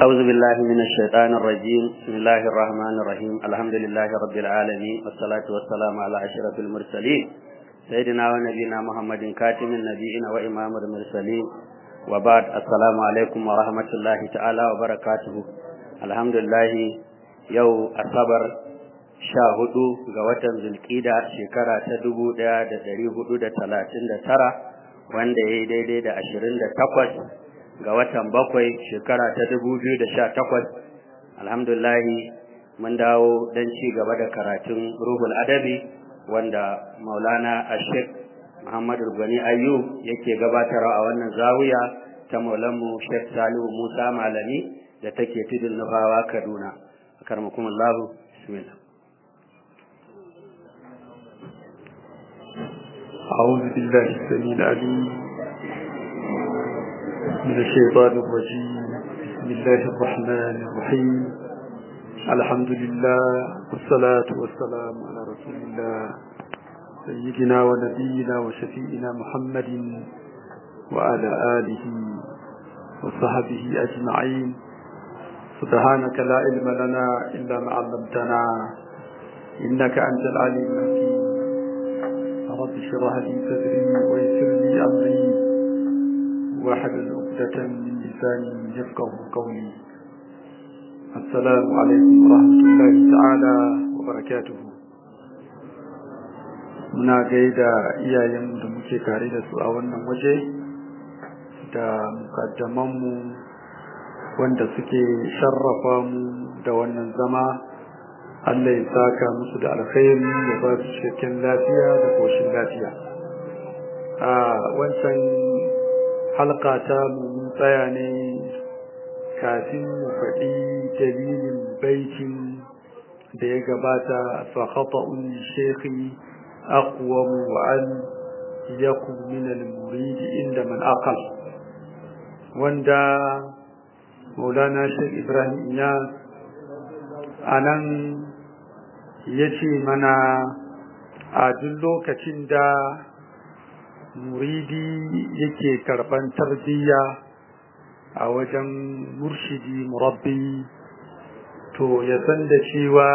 أعوذ بالله من الشيطان الرجيم بسم الله الرحمن الرحيم الحمد لله رب العالمين والصلاة والسلام على أشرف المرسلين سيدنا ونبينا محمد كاتم النبيين وإمام المرسلين وبعد السلام عليكم ورحمة الله تعالى وبركاته الحمد لله يو أصبر sha hudu ga watan zulkida shekara ta dubu daya da dari hudu da talatin da tara wanda ya yi daidai da ashirin da takwas ga watan bakwai shekara ta dubu biyu da sha takwas alhamdulahi mun dawo don ci gaba da karatun ruhul adabi wanda maulana ashek muhammadu gwani ayyub yake gabatarwa a wannan zawiya ta maulanmu shek salihu musa malami da take tudun nufawa kaduna karmakumullahu bismillah أعوذ بالله السميع العليم من الشيطان الرجيم بسم الله الرحمن الرحيم الحمد لله والصلاة والسلام على رسول الله سيدنا ونبينا وشفيئنا محمد وعلى آله وصحبه أجمعين سبحانك لا علم لنا إلا ما علمتنا إنك أنت العليم الحكيم رب اشرح لي صدري ويسر لي امري واحلل عقدة من لساني يفقه قولي السلام عليكم ورحمة الله تعالى وبركاته muna gaida iyayen da muke tare da su a wannan waje da mukaddamanmu wanda suke sharrafa mu da wannan zama Allah ya saka musu da alkhairi ya ba su cikakken lafiya da koshin lafiya a wancan halka ta mun tsaya ne kafin mu faɗi dalilin baitin da ya gabata fa khata'un shekhi aqwam wa an yakun min al-murid inda man aqal wanda Maulana Sheikh Ibrahim Iyas anan ya ce mana a duk lokacin da muridi yake karban tarbiyya a wajen murshidi murabbi to ya san da cewa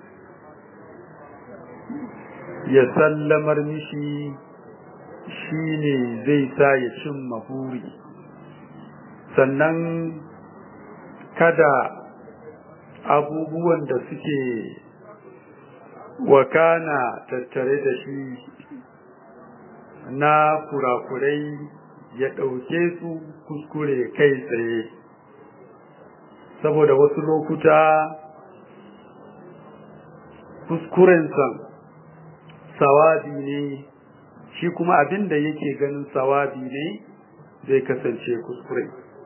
ya sallamar mishi shi ne zai sa ya cin mahuri sannan kada abubuwan da suke wakana tattare da shi na kurakurai ya ɗauke su kuskure kai tsaye saboda wasu lokuta kuskurensa sawabi ne shi kuma abin da yake ganin sawabi ne zai kasance kuskure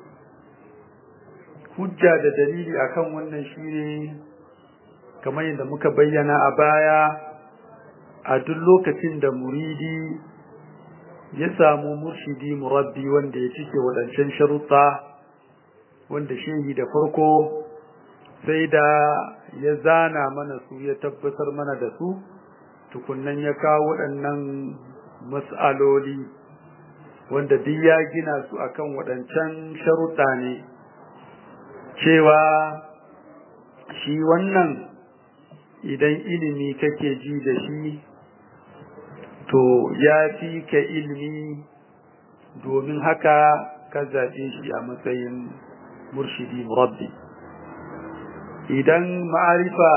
hujja da dalili akan wannan shine kamar yadda muka bayyana a baya a duk lokacin da muridi ya samu murshidi murabbi wanda ya cike waɗancan sharuɗa wanda shehi da farko sai da ya zana mana su ya tabbatar mana da su tukunnan ya kawo waɗannan mas'aloli wanda duk ya gina su akan waɗancan sharuɗa ne cewa shi wannan idan ilimi kake ji da shi to ya fi ka ilimi domin haka ka zaɓe shi a matsayin murshidi murabbi idan ma'arifa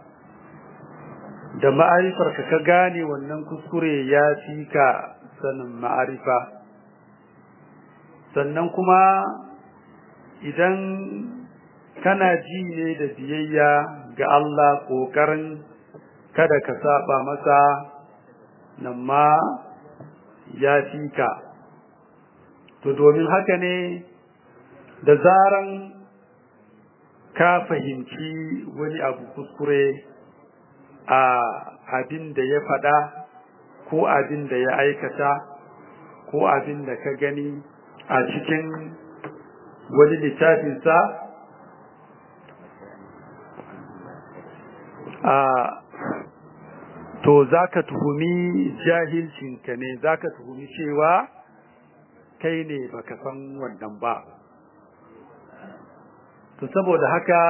da ma'arifar ka ka gane wannan kuskure ya fi ka sanin ma'arifa sannan kuma idan kana ji ne da biyayya ga Allah ƙoƙarin kada ka saba masa nan ma ya fi ka to domin haka ne da zaran ka fahimci wani abu kuskure a abin da ya faɗa ko abin da ya aikata ko abin da ka gani a cikin wani littafinsa a to zaka tuhumi jahilcinka ne zaka tuhumi cewa kai ne baka san wannan ba to saboda haka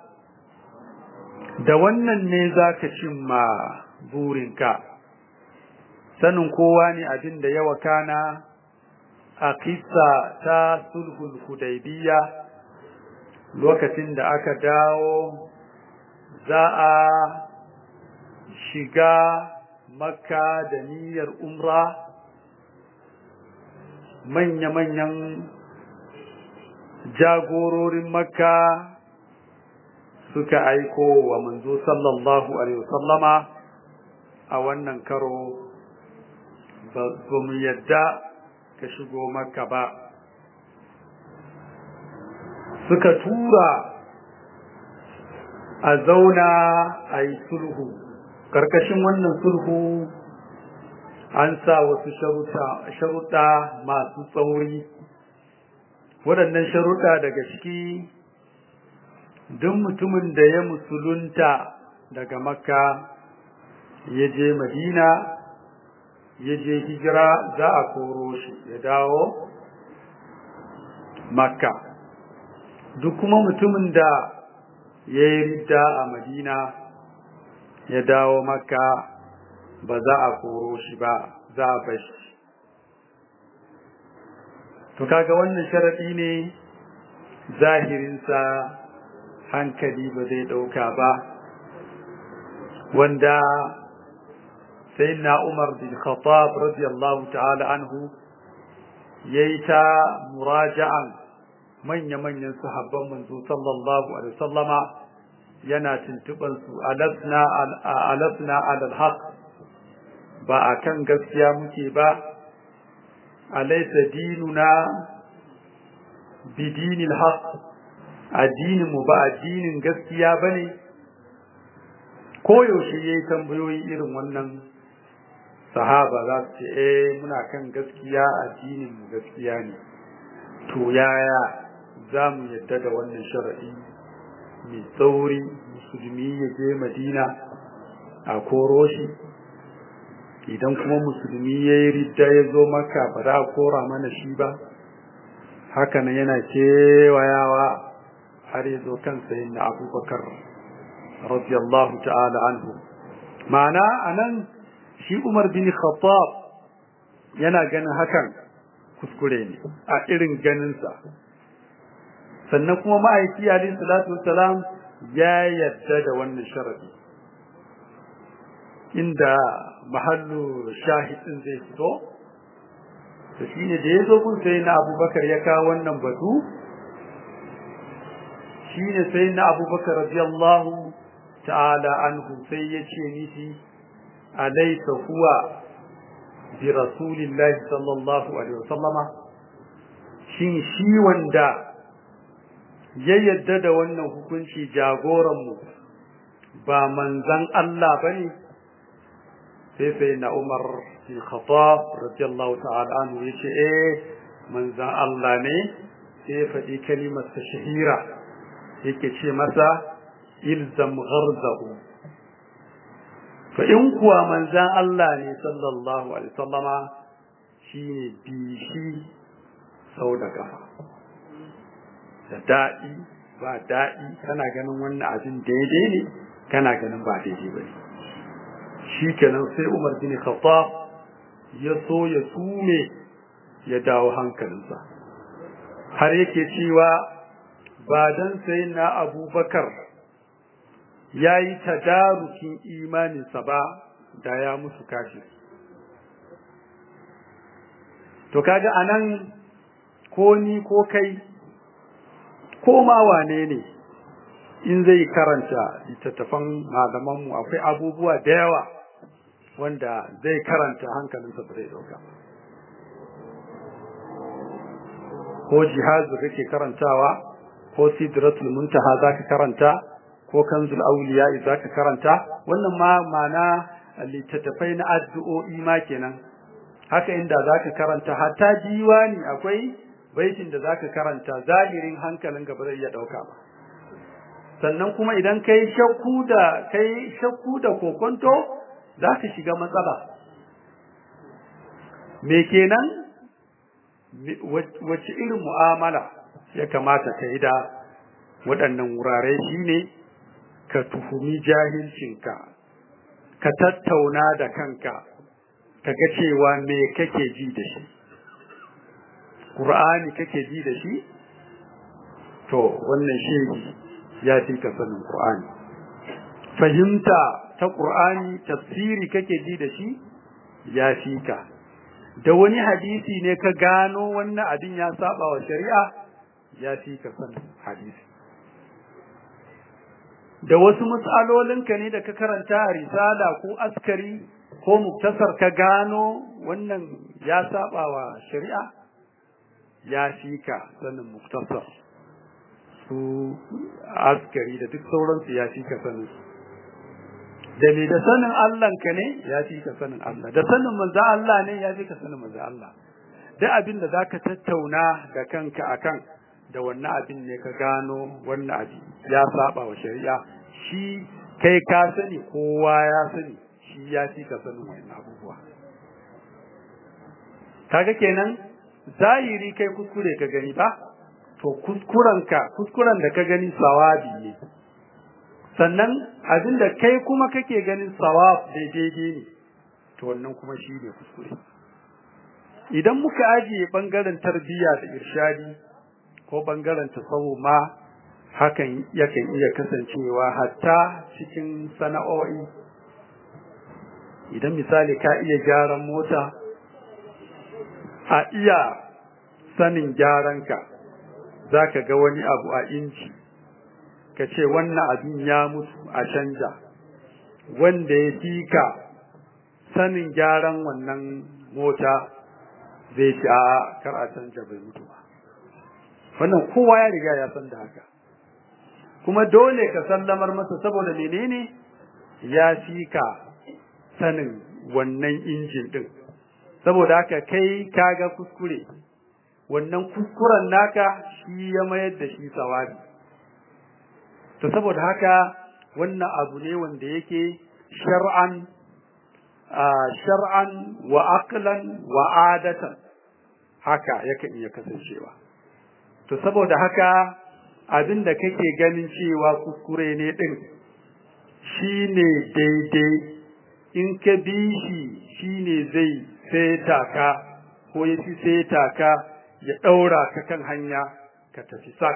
da wannan ne za ka cimma burinka sanin kowa ne abin da yawa kana a kissa ta sulhul hudaybiya lokacin da aka dawo za a shiga makka da niyyar umra manya-manyan jagororin makka suka aiko wa manzo sallallahu alaihi wasallama a wannan karo ba mu yadda ka shigo makka ba suka tura a zauna a yi sulhu ƙarƙashin wannan sulhu an sa wasu sharuɗa masu tsauri waɗannan sharuɗa daga ciki duk mutumin da ya musulunta daga makka ya je madina ya je hijira za a koro shi ya dawo makka duk kuma mutumin da ya yi ridda a madina ya dawo makka ba za a koro shi ba za a bashi to kaga wannan sharaɗi ne zahirinsa hankali ba zai ɗauka ba wanda sai na umar bin khattab radiyallahu ta'ala anhu ya yi ta muraja'an manya-manyan sahabban manzo sallallahu alaihi sallama yana tuntuban su alasna alasna alal haq ba akan gaskiya muke ba alaysa dinuna bidinil haq addinin mu ba addinin gaskiya bane koyaushe yayi tambayoyi irin wannan sahaba za su ce eh muna kan gaskiya addinin mu gaskiya ne to yaya za mu yadda da wannan sharaɗi mai tsauri musulmi ya je madina a koro shi idan kuma musulmi ya yi ridda ya zo maka ba za a kora mana shi ba hakanan yana kewayawa har ya zo kan sayin na abubakar radiyallahu ta'ala anhu ma'ana anan shi umar bin khattab yana ganin hakan kuskure ne a irin ganinsa sannan kuma ma'aiki alayhi salatu wassalam ya yarda da wannan sharadi inda mahallu shahidin zai fito to shine da yazo kun sai na Abubakar ya kawo wannan batu shine sai na Abubakar radiyallahu ta'ala anhu sai ya ce miki alaysa huwa bi rasulillahi sallallahu alaihi wasallama shin shi wanda ya yadda da wannan hukunci jagoranmu ba manzan Allah ba ne sai sai na Umar bin Khattab radiyallahu ta'ala anhu yace eh manzan Allah ne sai ya faɗi kalimar ta shahira yake ce masa ilzam gharzahu fa in kuwa manzan Allah ne sallallahu alaihi wasallama shine bishi sau da kafa da daɗi ba daɗi kana ganin wannan abin daidai ne kana ganin ba daidai ba ne shi kenan sai umar bin khattab ya so ya tume ya dawo hankalinsa har yake cewa ba dan sai na abubakar ya yi tadarukin imaninsa ba da ya musu kashi to kaga anan ko ni ko kai ko ma wane ne in zai karanta littattafan malamanmu akwai abubuwa da yawa wanda zai karanta hankalinsa ba zai dauka ko jihazu kake karantawa ko sidratul muntaha zaka karanta ko kanzul awliya zaka karanta wannan ma mana littattafai na addu'o'i ma kenan haka inda zaka karanta hatta diwani akwai baitin da zaka karanta zahirin hankalin gaba zai iya dauka ba sannan kuma idan kai shakku da kai shakku da kokonto zaka shiga matsala me kenan wace irin mu'amala ya kamata ka yi da waɗannan wurare shine ka tuhumi jahilcinka ka tattauna da kanka ka ga cewa me kake ji da shi Qur'ani kake ji da shi to wannan shehi ya fi ka sanin Qur'ani fahimta ta Qur'ani tafsiri kake ji da shi ya fi ka da wani hadisi ne ka gano wannan abin ya saba wa shari'a ya fi ka sanin hadisi da wasu matsalolinka ne da ka karanta a risala ko askari ko muktasar ka gano wannan ya saba wa shari'a ya fi ka sanin muktasar su askari da duk sauransu ya fi ka sanin da me da sanin Allahnka ne ya fi ka sanin Allah da sanin manzo Allah ne ya fi ka sanin manzo Allah da abin da zaka tattauna da kanka akan da wannan abin ne ka gano wannan abin ya saba wa shari'a shi kai ka sani kowa ya sani shi ya fi ka sanin wannan abubuwa kaga kenan zahiri kai kuskure ka gani ba to kuskurenka kuskuren da ka gani sawabi ne sannan abin da kai kuma kake ganin sawab daidai ne to wannan kuma shi ne kuskure idan muka ajiye bangaren tarbiyya da irshadi ko bangaren tasawu ma hakan yakan iya kasancewa hatta cikin sana'o'i idan misali ka iya gyaran mota a iya sanin gyaranka za ka ga wani abu a inci ka ce wannan abin ya mutu a canja wanda ya fi ka sanin gyaran wannan mota zai ci a kar a canja bai mutu ba wannan kowa ya riga ya san da haka kuma dole ka sallamar masa saboda menene ya fi ka sanin wannan injin din saboda haka kai kaga kuskure wannan kuskuren naka shi ya mayar da shi sawabi to saboda haka wannan abu ne wanda yake shar'an shar'an wa aqlan wa adatan haka yakan iya kasancewa to saboda haka abin da kake ganin cewa kuskure ne din shine daidai in ka bi shi shine zai seta ka ko ya fi seta ka ya ɗaura ka kan hanya ka tafi sak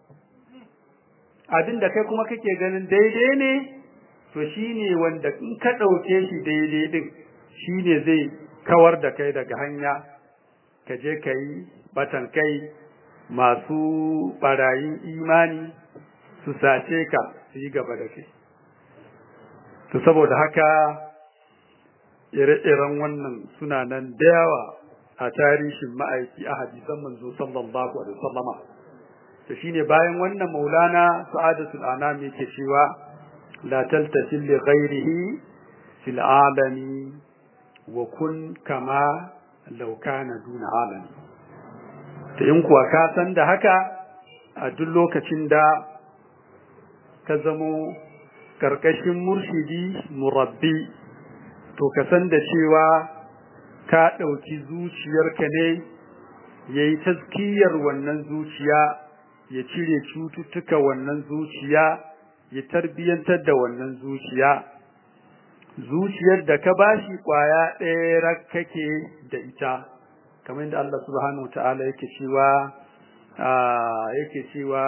abin da kai kuma kake ganin daidai ne to shine wanda in ka ɗauke shi daidai din shine zai kawar da kai daga hanya ka je ka yi batan kai masu ɓarayin imani su sace ka su yi gaba da kai to saboda haka ire-iren wannan suna nan da yawa a tarihin ma'aiki a hadisan manzo sallallahu alaihi wasallama to shine bayan wannan maulana sa'adatul anam yake cewa la taltasil li ghairihi fil alami wa kun kama law kana duna alami to in kuwa ka san da haka a duk lokacin da ka zamo karkashin murshidi murabbi to ka san da cewa ka ɗauki zuciyarka ne ya yi taskiyar wannan zuciya ya cire cututtuka wannan zuciya ya tarbiyyantar da wannan zuciya zuciyar da ka bashi ƙwaya ɗaya kake da ita kamar yadda Allah subhanahu wa ta'ala yake cewa yake cewa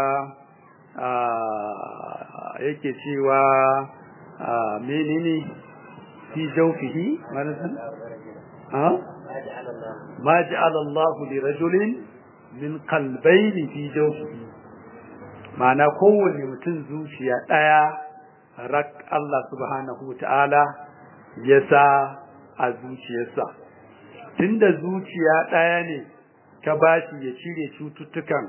yake cewa menene fi jawfihi manazan ha ma ja'ala Allah li rajulin min qalbayni fi jawfihi ma'ana kowanne mutum zuciya daya rak Allah subhanahu ta'ala ya sa a zuciyarsa tunda zuciya daya ne ka bashi ya cire cututtukan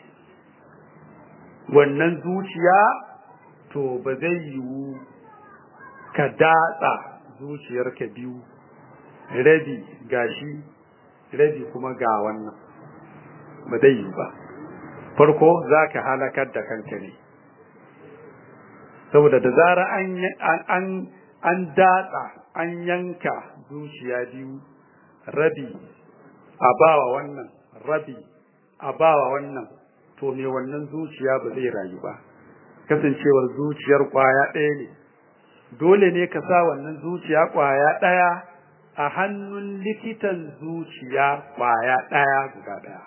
wannan zuciya to ba zai yiwu ka datsa zuciyarka biyu rabi gashi rabi kuma ga wannan ba zai yiwu ba farko za ka halakar da kanka ne saboda da zara an an an datsa an yanka zuciya biyu rabi a bawa wannan rabi a bawa wannan to me wannan zuciya ba zai rayu ba kasancewar zuciyar kwaya ɗaya ne dole ne ka sa wannan zuciya kwaya ɗaya a hannun likitan zuciya kwaya ɗaya guda ɗaya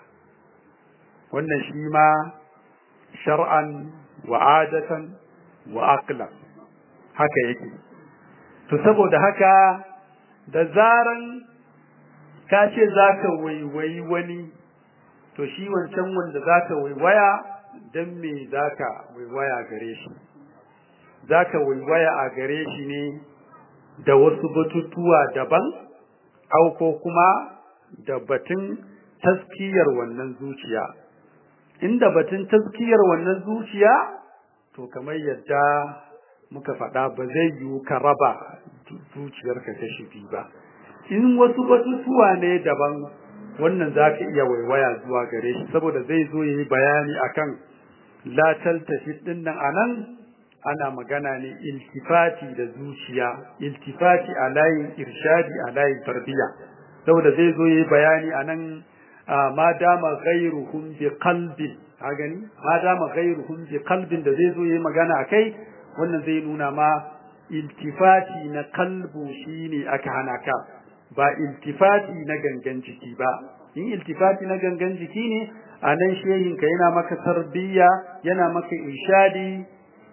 wannan shi ma shar'an wa adatan wa aqlan haka yake to saboda haka da zaran ka ce zaka waiwayi wani to shi wancan wanda zaka waiwaya dan me zaka waiwaya gare shi zaka waiwaya a gare shi ne da wasu batutuwa daban au ko kuma da batun taskiyar wannan zuciya inda batun taskiyar wannan zuciya to kamar yadda muka faɗa ba zai yiwu ka raba zuciyarka kashi biyu ba in wasu batutuwa ne daban wannan za ka iya waiwaya zuwa gare shi saboda zai zo yi bayani akan la taltafi din nan anan ana magana ne iltifati da zuciya iltifati a layin irshadi a layin tarbiyya saboda zai zo yi bayani anan ma dama ghairuhum bi qalbin ka gani ma dama ghairuhum bi qalbin da zai zo yi magana akai wannan zai nuna ma iltifati na kalbu shine aka hana ka ba iltifati na gangan jiki ba in iltifati na gangan jiki ne a nan shehinka yana maka tarbiyya yana maka ishadi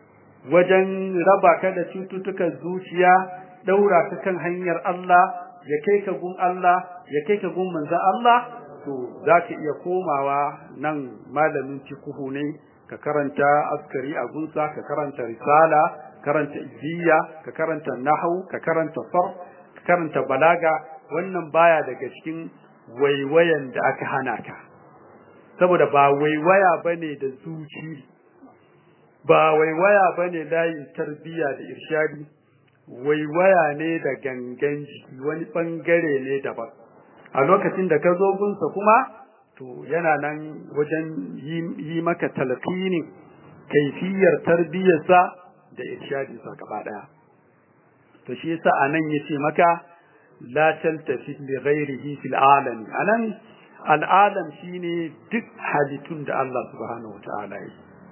wajen raba ka da cututtukan zuciya daura ka kan hanyar Allah ya kai ka gun Allah ya kai ka gun manzon Allah to zaka iya komawa nan malamin cikuhu ne ka karanta askari a gunsa ka karanta risala karanta ibiya ka karanta nahwu ka karanta sarf ka karanta balaga wannan baya daga cikin waiwayan da aka hana ka saboda ba waiwaya bane da zuci ba waiwaya bane layin tarbiya da irshadi waiwaya ne da gangan jiki wani bangare ne daban a lokacin da ka zo gunsa kuma to yana nan wajen yi maka talqinin kaifiyar tarbiyarsa da irshadinsa gaba daya to shi yasa anan yace maka la taltafi li ghairihi fil alami anan al'alam shine duk halittun da Allah subhanahu wataala yi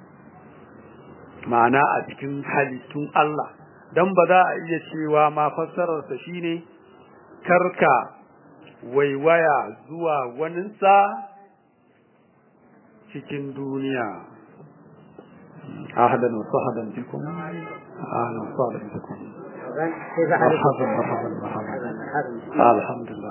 ma'ana a cikin halittun Allah dan ba za a iya cewa ma fassararsa shine karka waiwaya zuwa waninsa cikin duniya ahlan wa sahlan bikum ahlan wa sahlan bikum مرحبا مرحبا مرحبا الحمد لله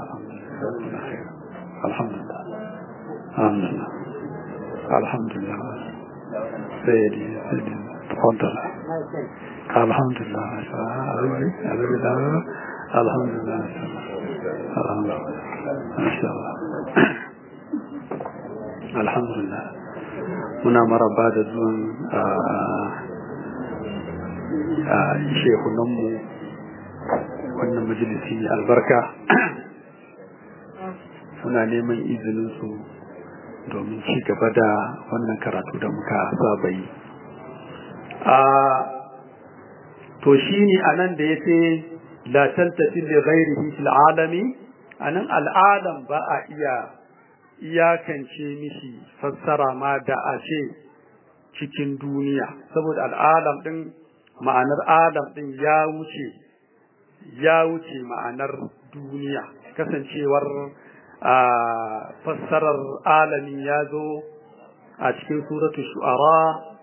الحمد لله الحمد لله الحمد لله سيدي سيدي تفضل الحمد لله الحمد لله الحمد لله الحمد لله ما شاء الله الحمد لله muna maraba da zuwan shehunanmu wannan majalisi albarka muna neman izininsu domin ci gaba da wannan karatu da muka saba yi to shi ne a nan da ya ce la taltafi li ghairihi fil alami anan al'alam ba a iya iyakance mishi fassara ma da a ce cikin duniya saboda al'alam din ma'anar alam din ya wuce ya wuce ma'anar duniya kasancewar a fassarar alami ya zo a cikin suratu shu'ara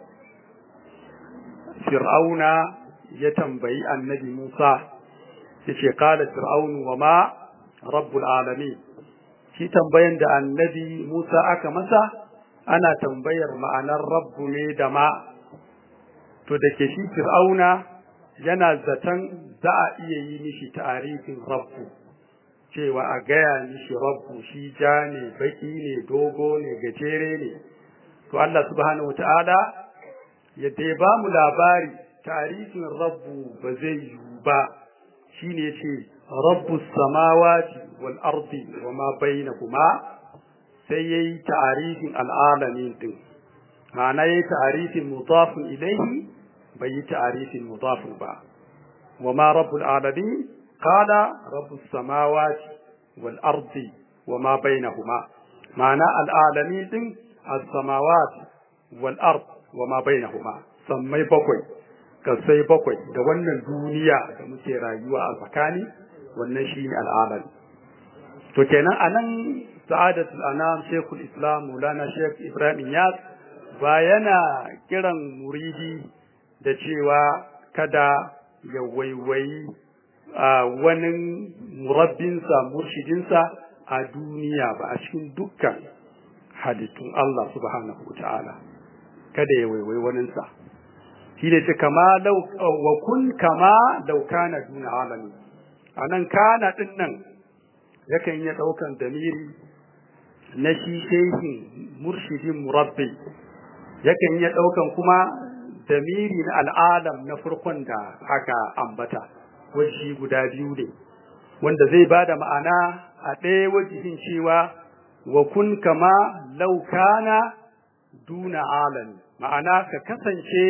fir'auna ya tambayi annabi Musa yace qala fir'aunu wa ma rabbul alamin shi tambayan da annabi Musa aka masa ana tambayar ma'anar rabbu ne da ma to da ke shi fir'auna yana zaton za a iya yi mishi ta'arifin rabbu cewa a gaya mishi rabbu shi ja ne baki ne dogo ne gajere ne to Allah subhanahu wata'ala yadda ya ba mu labari ta'arifin rabbu ba zai yiwu ba shine ce rabbu samawati wal ardi wa ma bainahuma sai yayi ta'arifin al'alamin din ma'ana yayi ta'arifin mudafun ilayhi bai yi ta'arifin mudafun ba wa ma rabbul alamin qala rabbus samawati wal ardi wa ma bainahuma ma'ana al'alamin din as-samawati wal ard wa ma bainahuma sammai bakwai kasai bakwai da wannan duniya da muke rayuwa a tsakani wannan shine al'alam to kenan anan sa'adatul anam shekul islam maulana shek ibrahim yas ba yana kiran muridi da cewa kada ya waiwayi a wani murabbinsa murshidinsa a duniya ba a cikin dukkan halittun Allah subhanahu wa ta'ala kada ya waiwayi waninsa shi ne ce kama wa kun kama laukana duna alami a nan kana ɗin nan yakan iya ɗaukan damiri na shi shehin murshidin murabbi yakan iya ɗaukan kuma damiri na al'adam na farkon da aka ambata wajen guda biyu ne wanda zai ba da ma'ana a ɗaya wajihin cewa wa kun kama laukana duna alami ma'ana ka kasance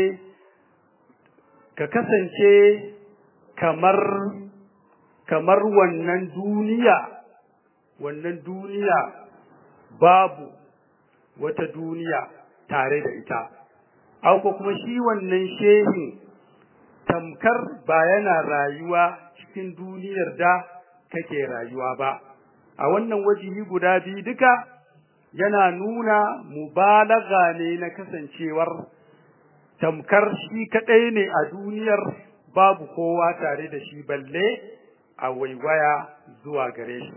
ka kasance kamar kamar wannan duniya wannan duniya babu wata duniya tare da ita auko kuma shi wannan shehin tamkar ba yana rayuwa cikin duniyar da kake rayuwa ba a wannan wajihi guda biyu duka yana nuna mubalaga ne na kasancewar tamkar shi kadai ne a duniyar babu kowa tare da shi balle a waiwaya zuwa gare shi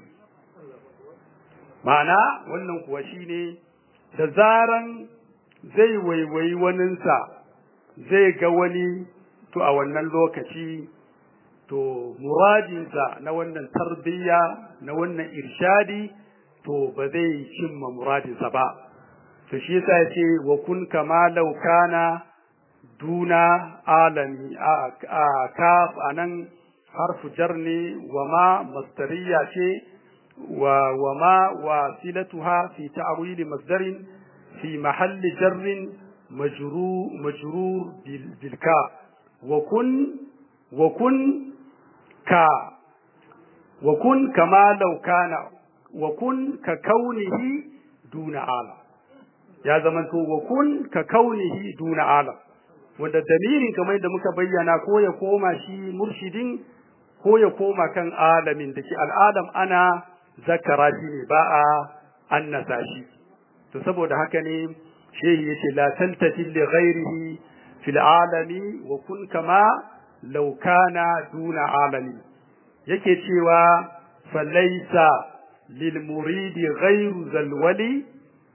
ma'ana wannan kuwa shine da zaran zai waiwayi waninsa zai ga wani to a wannan lokaci to muradinsa na wannan tarbiyya na wannan irshadi to ba zai cimma muradinsa ba to shi yasa yace wa kun kama law kana duna alami a kaf anan harfu jar ne wa ma masdariya ce wa wa ma wasilatuha fi ta'wil masdarin fi mahalli jarrin majrur majrur bil ka wa kun wa kun ka wa kun kama law kana wa kun ka kaunihi duna ala ya zamanto wa kun ka kaunihi duna ala wanda damirin kamar da muka bayyana ko ya koma shi murshidin ko ya koma kan alamin da ke al'adam ana zakara shi ne ba a annasa shi to saboda haka ne shehi yace la tantafi li ghairihi fil alami wa kun kama law kana duna alami yake cewa falaisa lil muridi ghairu zal wali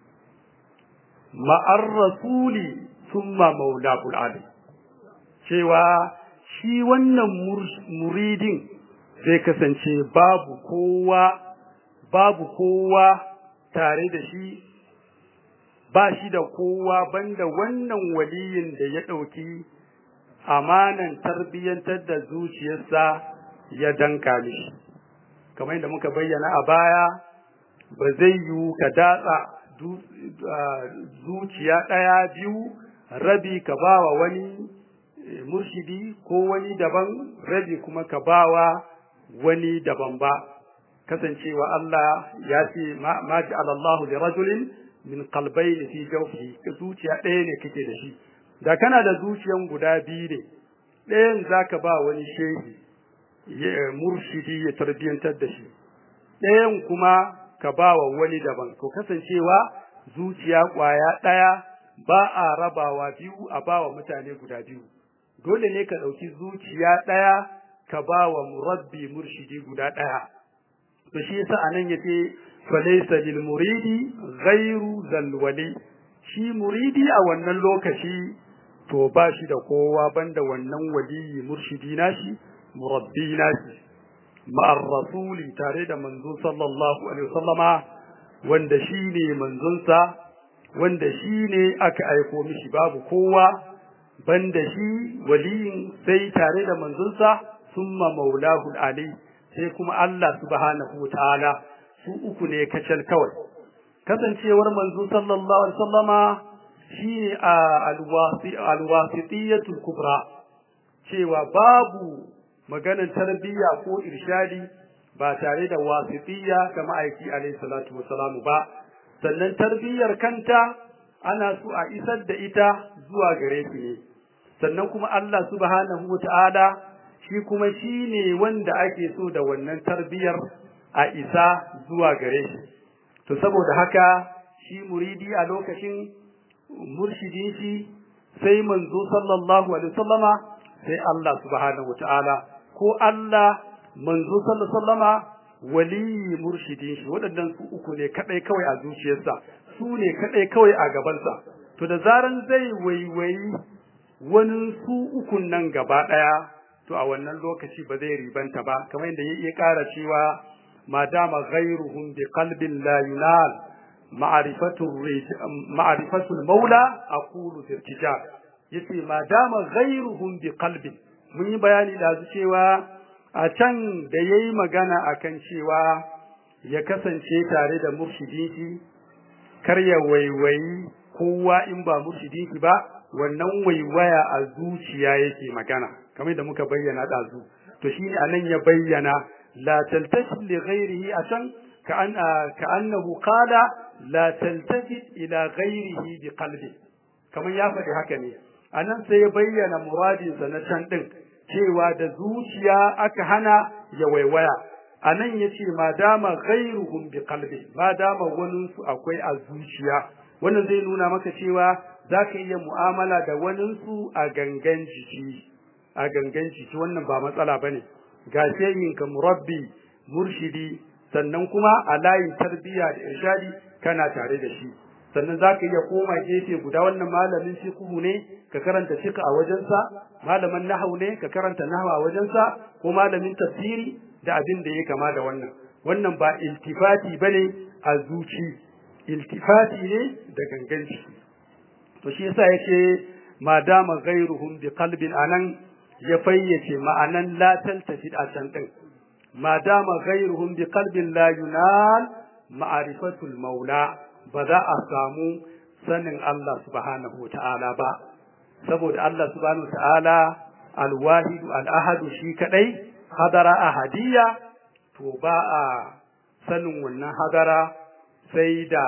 ma'ar rasuli summa maulakul alim cewa shi wannan muridin zai kasance babu kowa babu kowa tare da shi ba shi da kowa banda wannan waliyin da ya ɗauki amanan tarbiyyantar da zuciyarsa ya danka mishi kamar yadda muka bayyana a baya ba zai yiwu ka datsa zuciya ɗaya biyu rabi ka bawa wani murshidi ko wani daban rabi kuma ka bawa wani daban ba kasancewa Allah ya ce ma ja'ala Allahu li rajulin min qalbayni fi jawfihi zuciya ɗaya ne kake da shi da kana da zuciyan guda biyu ne ɗayan zaka ba wani shehi murshidi ya tarbiyantar da shi ɗayan kuma ka ba wa wani daban to kasancewa zuciya ƙwaya ɗaya ba a rabawa biyu a ba wa mutane guda biyu dole ne ka ɗauki zuciya ɗaya ka ba wa murabbi murshidi guda ɗaya to shi yasa anan yace falaysa lil muridi ghairu zal wali shi muridi a wannan lokaci to ba shi da kowa banda wannan waliyi murshidi nashi murabbi nashi ma'ar rasuli tare da manzo sallallahu alaihi wasallama wanda shine manzonsa wanda shine aka aiko mishi babu kowa banda shi waliyin sai tare da manzonsa summa maulahu ali sai kuma Allah subhanahu ta'ala su uku ne kacal kawai kasancewar manzo sallallahu alaihi wasallama shine alwasi alwasitiyatul kubra cewa babu maganar tarbiyya ko irshadi ba tare da wasitiyya kama aiki alaihi salatu wasalamu ba sannan tarbiyyar kanta ana so a isar da ita zuwa gare su ne sannan kuma Allah subhanahu wata'ala shi kuma shine wanda ake so da wannan tarbiyar a isa zuwa gare shi to saboda haka shi muridi a lokacin murshidin shi sai manzo sallallahu alaihi wasallama sai Allah subhanahu wata'ala ko Allah manzo sallallahu alaihi wasallama waliyi murshidin shi waɗannan su uku ne kadai kawai a zuciyarsa su ne kadai kawai a gabansa to da zaran zai waiwayi wani su ukun nan gaba daya to a wannan lokaci ba zai ribanta ba kamar yadda ya ƙara cewa ma dama ghairuhum bi qalbin la yunal ma'rifatu ma'rifatu maula aqulu firtijab yace ma dama ghairuhum bi qalbin mun yi bayani da cewa a can da ya yi magana a kan cewa ya kasance tare da murshidinki kar ya waiwayi kowa in ba murshidinki ba wannan waiwaya a zuciya yake magana kamar da muka bayyana ɗazu to shi ne anan ya bayyana la taltafi li ghairihi a can ka annahu qala la taltafi ila ghairihi bi qalbi kamar ya faɗi haka ne anan sai ya bayyana muradinsa na can ɗin cewa da zuciya aka hana ya waiwaya a nan ya ce ma dama ghairuhum bi qalbi ma dama waninsu akwai a zuciya wannan zai nuna maka cewa za ka iya mu'amala da waninsu a gangan jiki a gangan jiki wannan ba matsala ba ne ga ka murabbi murshidi sannan kuma a layin tarbiyya da irshadi kana tare da shi sannan za ka iya koma gefe guda wannan malamin fiqhu ne ka karanta fiqh a wajensa malamin nahwu ne ka karanta nahwu a wajensa ko malamin tafsiri da abin da ya kama da wannan wannan ba iltifati bane a zuci iltifati ne da gangan ciki to shi yasa yace ma dama ghairuhum bi qalbin anan ya fayyace ma'anan la taltafi a can din ma dama ghairuhum bi qalbin la yunal ma'rifatul maula ba za a samu sanin Allah subhanahu ta'ala ba saboda Allah subhanahu ta'ala alwahidu al'ahadu shi kadai hadara ahadiyya to ba a sanin wannan hadara sai da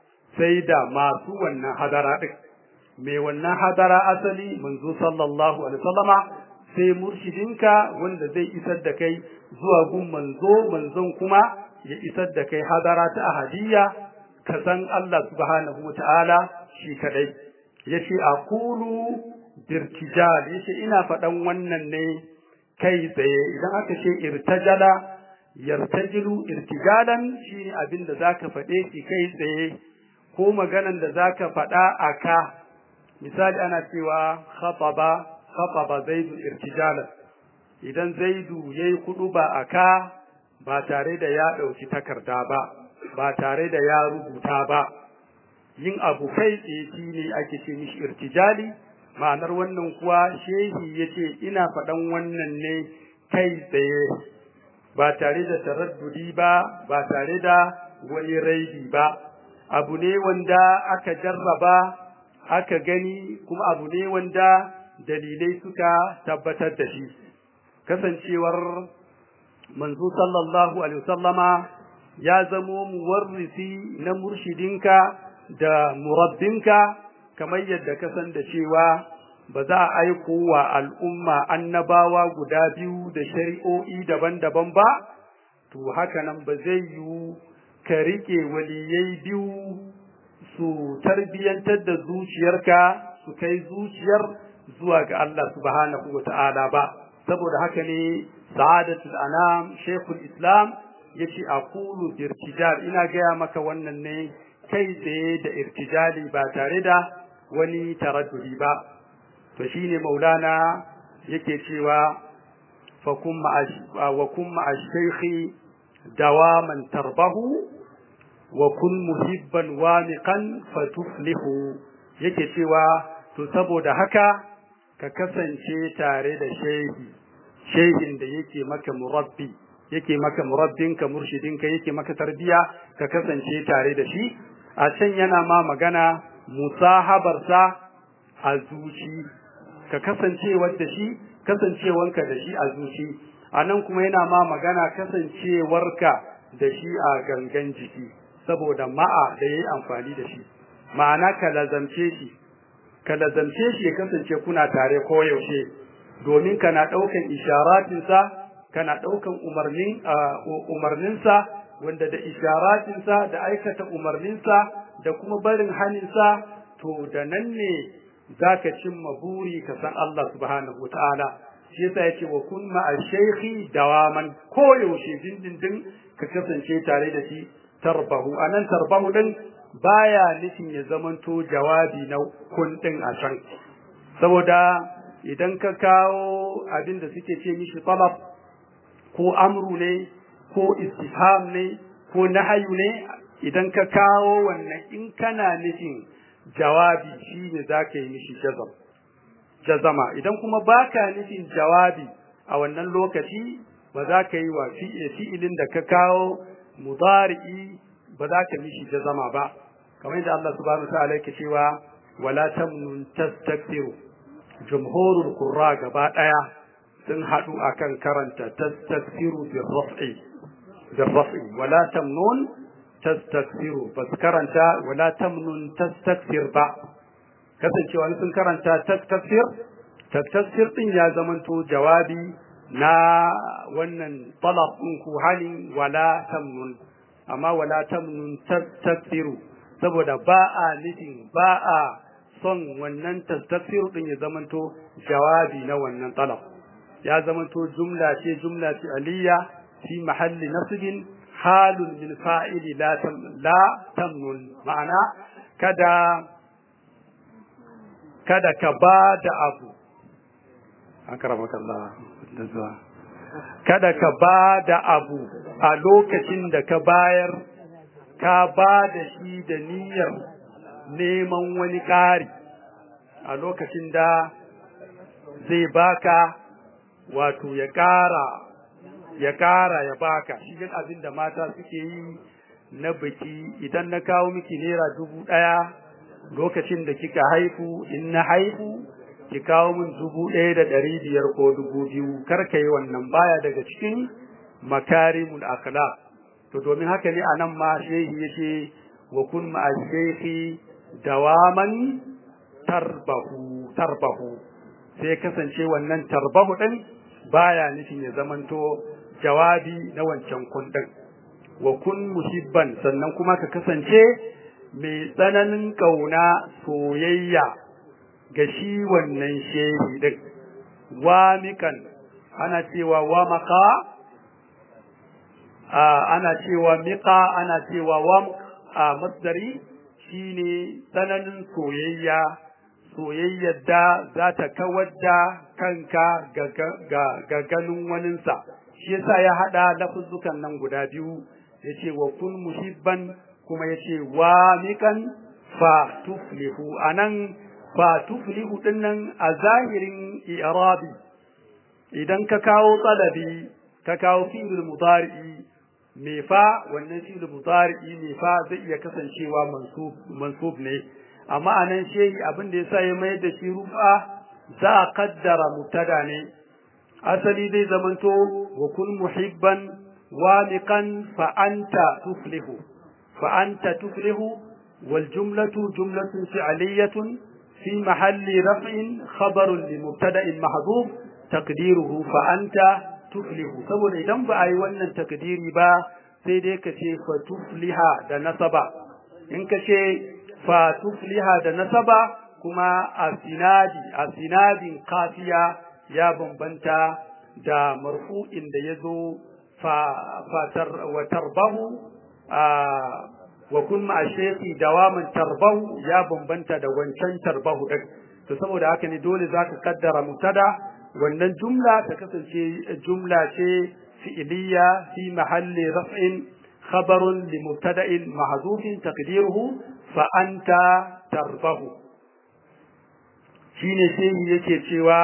sai da masu wannan hadara din mai wannan hadara asali manzo sallallahu alaihi wasallama sai murshidinka wanda zai isar da kai zuwa gun manzo manzon kuma ya isar da kai hadara ta ahadiyya ka san Allah subhanahu wa ta'ala shi kadai yace aqulu dirtijal yace ina faɗan wannan ne kai tsaye idan aka ce irtajala yartajilu irtijalan shine abin da zaka faɗe shi kai tsaye ko maganan da zaka faɗa aka misali ana cewa khataba khataba zaidu irtijalan idan zaidu yayi kudu ba aka ba tare da ya ɗauki takarda ba ba tare da ya rubuta ba yin abu kai tsaye shi ne ake ce mishi irtijali ma'anar wannan kuwa shehi ya ce ina faɗan wannan ne kai tsaye ba tare da taraddudi ba ba tare da wani raibi ba abu ne wanda aka jarraba aka gani kuma abu ne wanda dalilai suka tabbatar da shi kasancewar manzo sallallahu alaihi wasallama ya zamo muwarrisi na murshidinka da murabbinka kamar yadda ka san da cewa ba za a aiko wa al'umma annabawa guda biyu da shari'o'i daban-daban ba to haka nan ba zai yiwu ka rike waliyai biyu su tarbiyantar da zuciyarka su kai zuciyar zuwa ga Allah subhanahu wa ta'ala ba saboda haka ne sa'adatul anam shekul islam yace aqulu bi irtijal ina gaya maka wannan ne kai tsaye da irtijali ba tare da wani taraddudi ba to shine maulana yake cewa fa kum wa kum ma'a shaykhi dawaman tarbahu wa kun muhibban wamiqan fatuflihu yake cewa to saboda haka ka kasance tare da shehi shehin da yake maka murabbi yake maka murabbinka murshidinka yake maka tarbiya ka kasance tare da shi a can yana ma magana musahabarsa a zuci ka kasancewar da shi kasancewanka da shi a zuci a nan kuma yana ma magana kasancewarka da shi a gangan jiki saboda ma'a da ya yi amfani da shi ma'ana ka lazamce shi ka lazamce shi ya kasance kuna tare koyaushe domin kana ɗaukan isharatinsa kana ɗaukan umarnin umarninsa wanda da isharatinsa da aikata umarninsa da kuma barin haninsa to da nan ne zaka cimma buri ka san Allah subhanahu wataala shi yasa yace wa kun ma shaykhi dawaman koyaushe dindindin ka kasance tare da shi tarbahu anan tarbahu din baya nufin ya zamanto jawabi na kun din a can saboda idan ka kawo abin da suke ce mishi talab ko amru ne ko istifham ne ko nahyu ne idan ka kawo wannan in kana nufin jawabi shine zaka yi mishi jazam jazama idan kuma baka nufin jawabi a wannan lokaci ba za ka yi wa fi'ilin da ka kawo mudari'i ba za ka mishi jazama ba kamar yadda Allah subhanahu wa ta'ala yake cewa wala tamnun tastakbiru jumhurul qurra gaba daya sun hadu akan karanta tastakbiru bil raf'i bil raf'i wala tamnun tastakbiru bas karanta wala tamnun tastakbir ba kasancewa sun karanta tastakbir tastakbir din ya zamanto jawabi na wannan talab din ku halin wala tamnun amma wala tamnun tastakbiru saboda ba a nufin ba a son wannan tastakbiru din ya zamanto jawabi na wannan talab ya zamanto jumla ce jumla ce aliyya fi mahalli nasbin halun min fa'ili la la tamnun ma'ana kada kada ka ba da abu akramakallah da zuwa kada ka ba da abu a lokacin da ka bayar ka ba da shi da niyyar neman wani ƙari a lokacin da zai baka wato ya ƙara ya ƙara ya baka shi abin da mata suke yi na biki idan na kawo miki naira dubu ɗaya lokacin da kika haifu in na haifu ki kawo min dubu ɗaya da ɗari biyar ko dubu biyu kar ka yi wannan baya daga cikin makarimul akhlaq to domin haka ne anan ma shehi yace wa kun ma shehi dawaman tarbahu tarbahu sai kasance wannan tarbahu din baya nufin ya zamanto jawabi na wancan kundin wa kun muhibban sannan kuma ka kasance mai tsananin kauna soyayya ga shi wannan shehi din wamikan ana cewa wamaka ana cewa miƙa ana cewa wam a masdari shine tsananin soyayya soyayyar da za ta kawar da kanka ga ganin waninsa shi yasa ya haɗa lafuzzukan nan guda biyu ya ce wa kun muhibban kuma ya ce wa miƙan fa tuflihu a nan fa tuflihu ɗin nan a zahirin i'rabi idan ka kawo tsalabi ka kawo fi'il mudari'i me fa wannan fi'il mudari'i me fa zai iya kasancewa mansub mansub ne amma anan shehi abin da yasa ya mai da shi rufa za a kaddara mubtada ne asali zai zamanto wa kun muhibban wamiqan fa anta tuflihu fa anta tuflihu wal jumlatu jumlatun fi'liyatun fi mahalli raf'in khabarun li mubtada'in mahdhuf taqdiruhu fa anta tuflihu saboda idan ba a yi wannan takdiri ba sai dai ka ce fa tufliha da nasaba in ka ce fa tufliha da nasaba kuma a sinadi a sinadin kafiya ya bambanta da marfu'in da ya zo fa wa tarbahu wa kun ma shaykhi dawaman tarbahu ya bambanta da wancan tarbahu din to saboda haka ne dole zaka kaddara mutada wannan jumla ta kasance jumla ce fi'liya fi mahalli raf'in khabarun li mubtada'in mahdhufin taqdiruhu fa anta tarbahu shine sai yake cewa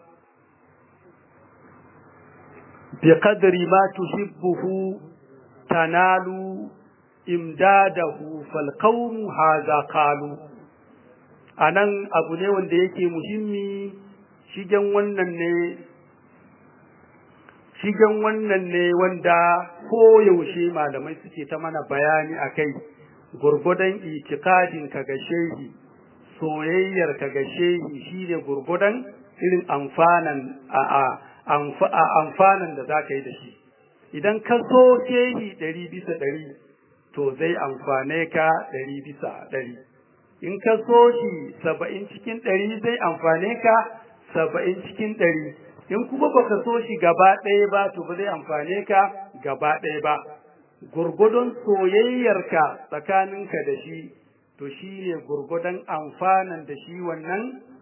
bi qadri ma tuhibbuhu tanalu imdadahu fal qawmu hadha qalu anan abu ne wanda yake muhimmi shigen wannan ne shigen wannan ne wanda koyaushe malamai suke ta mana bayani a kai gurgudan itikadin ka ga shehi soyayyar ka ga shehi shine gurgudan irin amfanan a amfanan da zaka yi da shi idan ka so shehi ɗari bisa ɗari to zai amfane ka ɗari bisa ɗari in ka so shi saba'in cikin ɗari zai amfane ka saba'in cikin ɗari in kuma baka so shi gaba ɗaya ba to ba zai amfane ka gaba ɗaya ba gurgudun soyayyarka tsakaninka da shi to shi ne gurgudan amfanan da shi wannan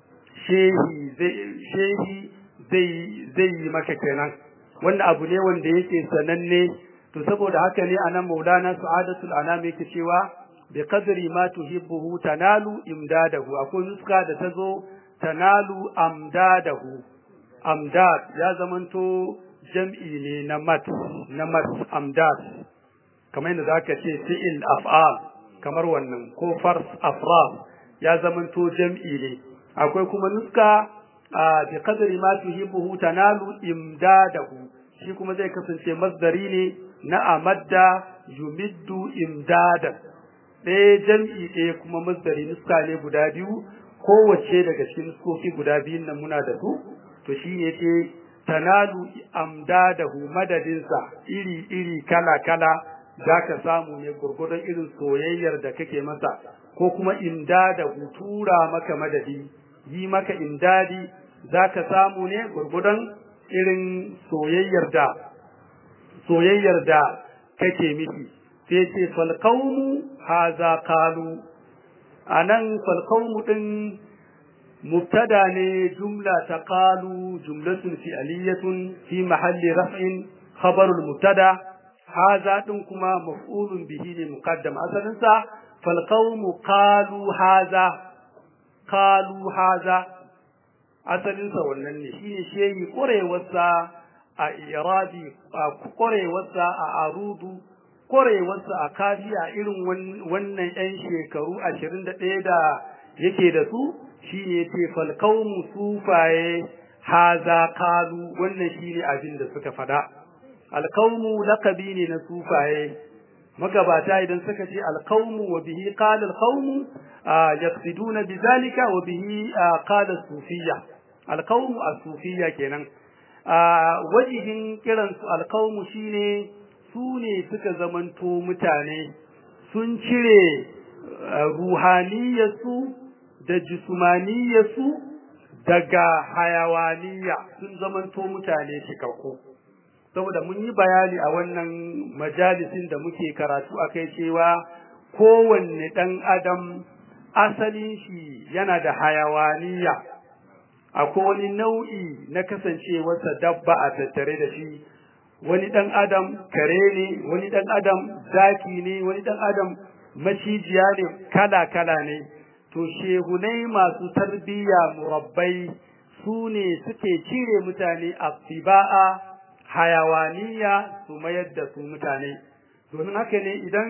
shehi zai yi maka kenan wanda abu ne wanda yake sananne to saboda haka ne anan maulana sa'adatul anam yake cewa bi qadri ma tuhibbuhu tanalu imdadahu akwai nuska da tazo tanalu amdadahu amdad ya zamanto jam'i ne na mat na mat amdad kamar yadda zaka ce fi'il af'al kamar wannan ko fars afrad ya zamanto jam'i ne akwai kuma nuska bi qadri ma tuhibbuhu tanalu imdadahu shi kuma zai kasance masdari ne na amadda yumiddu imdadan ɗaya jam'i ɗaya kuma masdari nuska ne guda biyu kowace daga cikin nuskoki guda biyun nan muna da su to shi ne ce tanalu amdadahu madadinsa iri iri kala kala za ka samu ne gurgurdan irin soyayyar da kake masa ko kuma imdadahu tura maka madadi yi maka imdadi za ka samu ne gurgurdan irin soyayyar da soyayyar da kake miki sai ce falqaumu haza qalu anan falqaumu din mubtada ne jumla ta qalu jumlatun fi'liyatun fi mahalli raf'in khabarul mubtada haza din kuma maf'ulun bihi ne muqaddam asalin sa falqaumu qalu haza qalu haza asalin sa wannan ne shine shehi ƙwarewarsa a irabi a ƙwarewarsa a arudu ƙwarewarsa a kafiya irin wannan 'yan shekaru ashirin da ɗaya da yake da su shi ne ce falkaumu sufaye haza kalu wannan shi ne abin da suka faɗa alkaumu lakabi ne na sufaye magabata idan suka ce alkaumu wa bihi qala alqaumu yaqsiduna bizalika wa bihi qala sufiyya alkaumu as-sufiyya kenan wajihin kiransu alkaumu shine su ne suka zamanto mutane sun cire ruhaniyarsu da jismaniyarsu daga hayawaniya sun zamanto mutane cikakku saboda mun yi bayani a wannan majalisin da muke karatu akai cewa kowanne ɗan adam asalin shi yana da hayawaniya akwai wani nau'i na kasancewarsa dabba a tattare da shi wani ɗan adam kare ne wani ɗan adam zaki ne wani ɗan adam macijiya ne kala-kala ne to shehunai masu tarbiyya murabbai su ne suke cire mutane a fiba'a hayawaniya su mayar da su mutane domin haka ne idan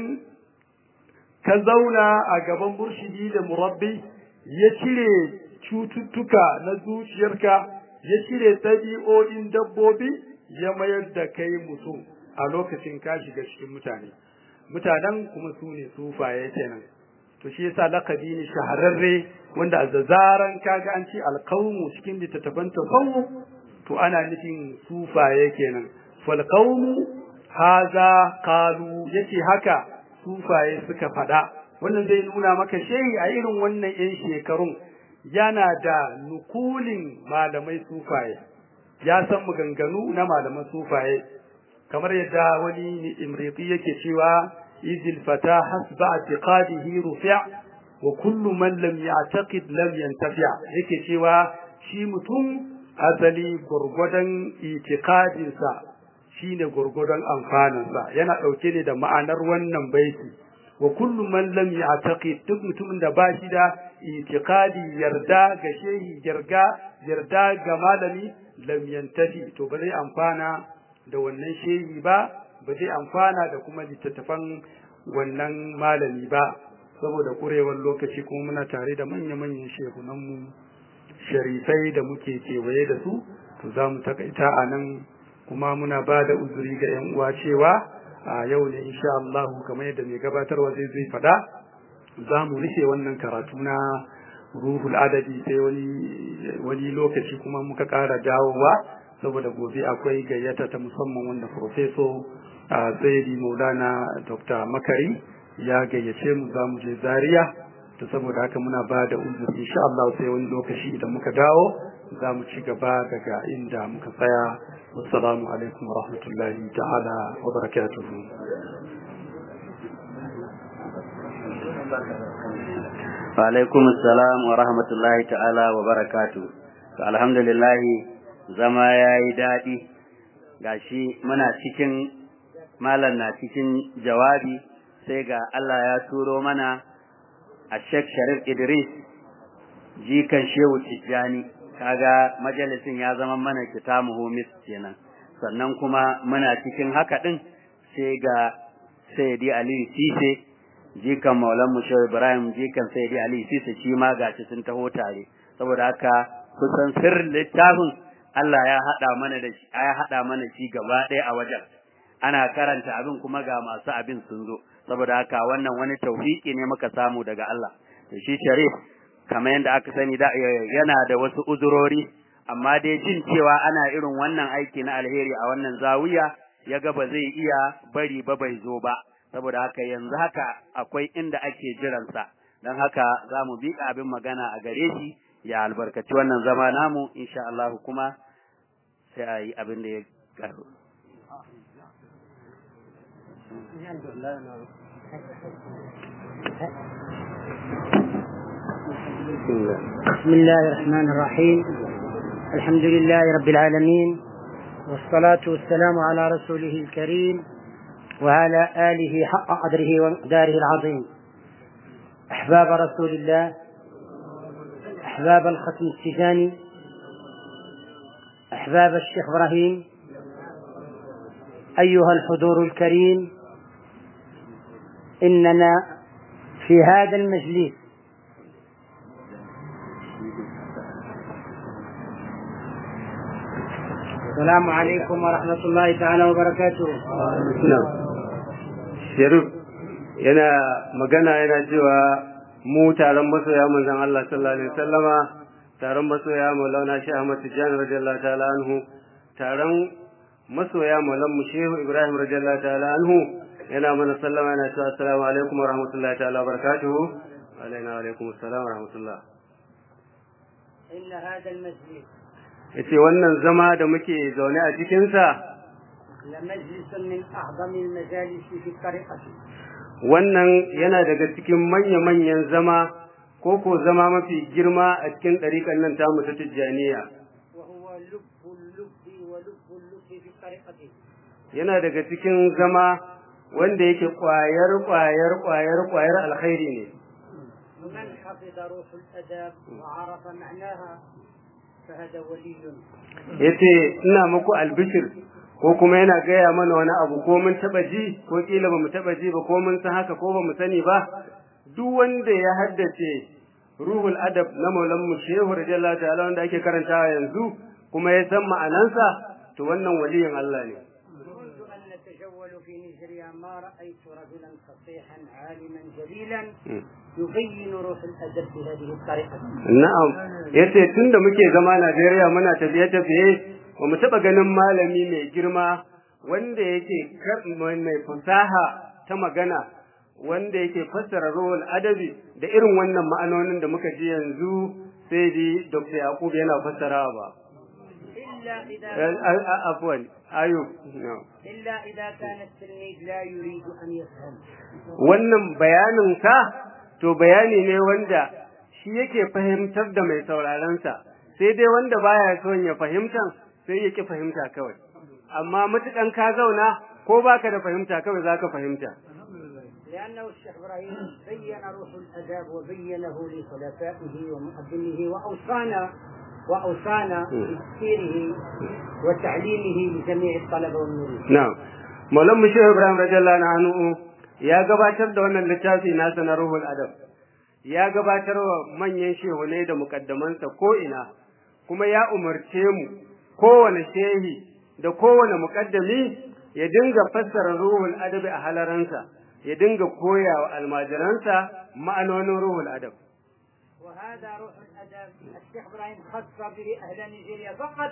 ka zauna a gaban burshidi da murabbi ya cire cututtuka na zuciyarka ya cire ɗabi'o'in dabbobi ya mayar da kai mutum a lokacin ka shiga cikin mutane mutanen kuma su ne sufaye kenan to shi yasa lakabi ne shahararre wanda a zazaran kaga an ce alqaumu cikin littattafan tasawuf to ana nufin sufaye kenan fal qaumu haza qalu yace haka sufaye suka faɗa wannan zai nuna maka shehi a irin wannan yan shekarun yana da nukulin malamai sufaye ya san maganganu na malaman sufaye kamar yadda wani imriti yake cewa izil fata hasba i'tiqadihi rufi' wa kullu man lam ya'taqid lam yantafi' yake cewa shi mutum asali gurgudan i'tiqadinsa shine gurgudan amfaninsa yana dauke ne da ma'anar wannan baiti wa kullu man lam ya'taqid duk mutumin da ba shi da i'tiqadi yarda ga shehi yarda yarda ga malami lam yantafi to ba zai amfana da wannan shehi ba ba zai amfana da kuma littattafan wannan malami ba saboda kurewar lokaci kuma muna tare da manya-manyan shehunanmu sharifai da muke kewaye da su to za mu takaita a nan kuma muna ba da uzuri ga 'yan uwa cewa a yau ne insha Allah kamar yadda mai gabatarwa zai zai fada za mu rufe wannan karatu na ruhul adadi sai wani wani lokaci kuma muka ƙara dawowa saboda gobe akwai gayyata ta musamman wanda professor Zaidi Maulana Dr. Makari ya gayyace mu za mu je Zaria to saboda haka muna ba da uzuri insha Allah sai wani lokaci idan muka dawo za mu ci gaba daga inda muka tsaya wassalamu alaikum wa rahmatullahi ta'ala wa barakatuhu wa alaikum assalam wa rahmatullahi ta'ala wa barakatuhu to alhamdulillah zama yayi dadi gashi muna cikin malam na cikin jawabi sai ga Allah ya turo mana a Sheikh Sharif Idris jikan Shehu Tijjani kaga majalisin ya zama mana kitamuhu mis kenan sannan kuma muna cikin haka din sai ga Sayyidi Ali Sise jikan Maulan mu Shehu Ibrahim jikan Sayyidi Ali Sise shi ma gashi sun taho tare saboda haka kusan sirrin littafin Allah ya hada mana da shi ya hada mana shi gaba ɗaya a wajen ana karanta abin kuma ga masu abin sun zo saboda haka wannan wani tawfiki ne muka samu daga Allah to shi Sharif kamar yadda aka sani da yana da wasu uzurori amma dai jin cewa ana irin wannan aiki na alheri a wannan zawiya ya ga ba zai iya bari ba bai zo ba saboda haka yanzu haka akwai inda ake jiransa don haka za mu bi abin magana a gare shi ya albarkaci wannan zama namu insha Allah kuma sai a yi abin da ya karu بسم الله الرحمن الرحيم الحمد لله رب العالمين والصلاة والسلام على رسوله الكريم وعلى آله حق قدره ومقداره العظيم أحباب رسول الله أحباب الختم التجاني أحباب الشيخ إبراهيم أيها الحضور الكريم إننا في هذا المجلس السلام عليكم ورحمة الله تعالى وبركاته Sharif yana magana yana cewa mu taron masoya manzon Allah sallallahu alaihi wasallama taron masoya Maulana Sheikh Ahmad Tijani radiyallahu ta'ala anhu taron masoya Maulan mu Shehu Ibrahim radiyallahu ta'ala anhu yana mana sallama yana cewa assalamu alaikum wa rahmatullahi ta'ala wa barakatuhu wa alaina wa alaikum assalam wa rahmatullah إن هذا المجلس yace wannan zama da muke zaune a cikin sa لمجلس من أعظم المجالس في الطريقة wannan yana daga cikin manya-manyan zama ko ko zama mafi girma a cikin ɗariƙan nan tamu ta Tijjaniya وهو لب اللب ولب اللب في الطريقة yana daga cikin zama wanda yake ƙwayar ƙwayar ƙwayar ƙwayar alkhairi ne من حفظ روح الأدب وعرف معناها فهذا ولي yace ina muku albishir ko kuma yana gaya mana wani abu ko mun taba ji ko kila ba mu taba ji ba ko mun san haka ko ba mu sani ba duk wanda ya haddace ruhul adab na maulan mu shehu radiyallahu ta'ala wanda ake karantawa yanzu kuma ya san ma'anansa to wannan waliyin Allah ne منذ أن نتجول في نيجيريا ما رأيت رجلا فصيحا عالما جليلا يبين روح الأدب بهذه الطريقة na'am yace tunda muke zama Najeriya muna tafiye tafiye ba mu taba ganin malami mai girma wanda yake kar- mai fasaha ta magana wanda yake fassara ruhul adabi da irin wannan ma'anonin da muka ji yanzu sai di Dr. Yakub yana fassarawa ba إلا إذا Eh, a- a- afwan ayub no. إلا إذا كان التلميذ لا يريد أن يفهم wannan bayanin sa to bayani ne wanda shi yake fahimtar da mai sauraron sa sai dai wanda baya son ya fahimta sai yake fahimta kawai amma mutukan ka zauna ko baka da fahimta kawai zaka fahimta لأنه الشيخ إبراهيم بين روح الأداب وبينه لخلفائه ومقدمه وأوصانا وأوصانا بتفسيره وتعليمه لجميع الطلبة والمريد na'am Maulan mu Shehu Ibrahim radiyallahu anhu ya gabatar da wannan littafi nasa na Ruhul Adab ya gabatar wa manyan shehunai da mukaddamansa ko ina kuma ya umarce mu kowane shehi da kowane mukaddami ya dinga fassara ruhul adabi a halaransa ya dinga koya wa almajiransa ma'anonin ruhul adab وهذا روح الادب الشيخ ابراهيم خص به اهل نيجيريا فقط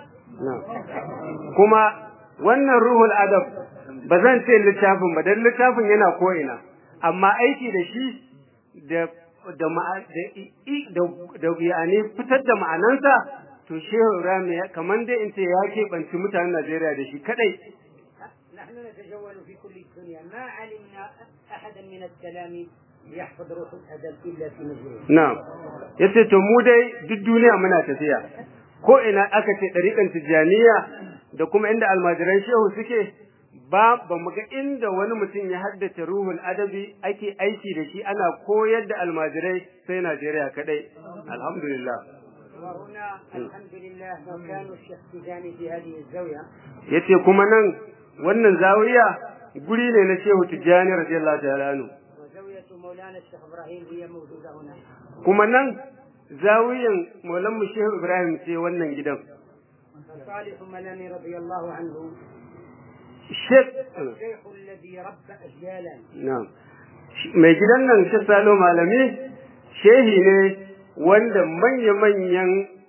kuma wannan ruhul adab ba zan ce littafin ba dan littafin yana ko'ina amma aiki da shi da da da da yani fitar da ma'anansa to shehu Ibrahim ya kaman dai in ce ya keɓanci mutanen Najeriya da shi kadai نحن نتجول في كل الدنيا ما علمنا احدا من التلاميذ يحفظ روح الادب الا في نيجيريا na'am yace to mu dai duk duniya muna tafiya ko ina aka ce ɗariƙan tijjaniya da kuma inda almajiran shehu suke ba ba mu ga inda wani mutum ya haddace ruhul adabi ake aiki da shi ana koyar da almajirai sai Najeriya kadai alhamdulillah وهنا الحمد لله مكان الشيخ تجاني في هذه الزاويه yace kuma nan wannan zawiya guri ne na shehu tijjani radiyallahu ta'ala anhu وزاويه مولانا الشيخ ابراهيم هي موجوده هنا kuma nan zawiyan maulan mu shehu ibrahim ce wannan gidan فصالح منامي رضي الله عنه Sheikh الشيخ الذي ربى اجيالا Na'am. Mai gidan nan shi Salo Malami shehi ne wanda manya-manyan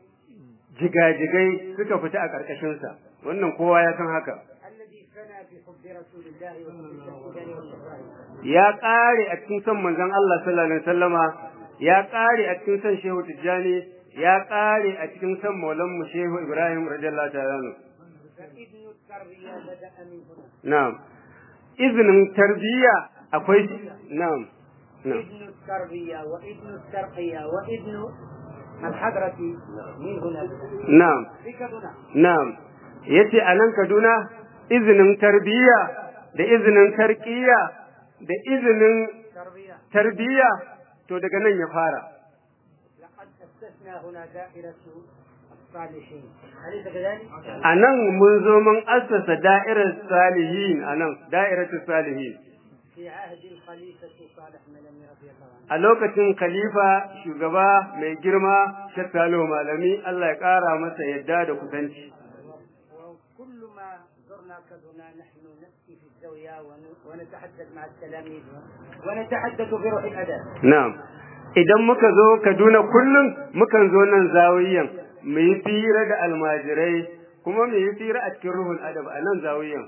jigajigai suka fita a ƙarƙashinsa. Wannan kowa ya san haka. الذي فنى في حب رسول الله وحب الشيخ تجاني والشيخ ابراهيم Ya ƙare a cikin son manzon Allah sallallahu alaihi wasallama, ya ƙare a cikin son Shehu Tijjani, ya ƙare a cikin son Maulan mu Shehu Ibrahim radiyallahu ta'ala anhu. فابن التربيه بدا من هنا Na'am. Izinin tarbiyya akwai na'am. Na'am. ابن التربيه وابن الترقيه وابن الحضره من هنا Na'am. في كدنا Na'am, yace a nan Kaduna izinin tarbiyya da izinin tarqiyya da izinin تربيه tarbiyya to daga nan ya fara. لقد اسسنا هنا دائره الصالحين اليس كذلك؟ A nan mun zo mun assasa da'irar salihin a nan, da'iratul salihin. في عهد الخليفه صالح ملمي رضي الله عنه A lokacin khalifa shugaba mai girma Sheikh Salihu Malami Allah ya ƙara masa yadda da kusanci. وكل ما زرنا كدنا نحن نأتي في الزاوية ون- ونتحدث مع التلاميذ ونتحدث بروح الأدب Na'am. Idan muka zo Kaduna kullum mukan zo nan zawiyan mu yi fira da almajirai kuma mu yi fira a cikin ruhul adab a nan zawiyan.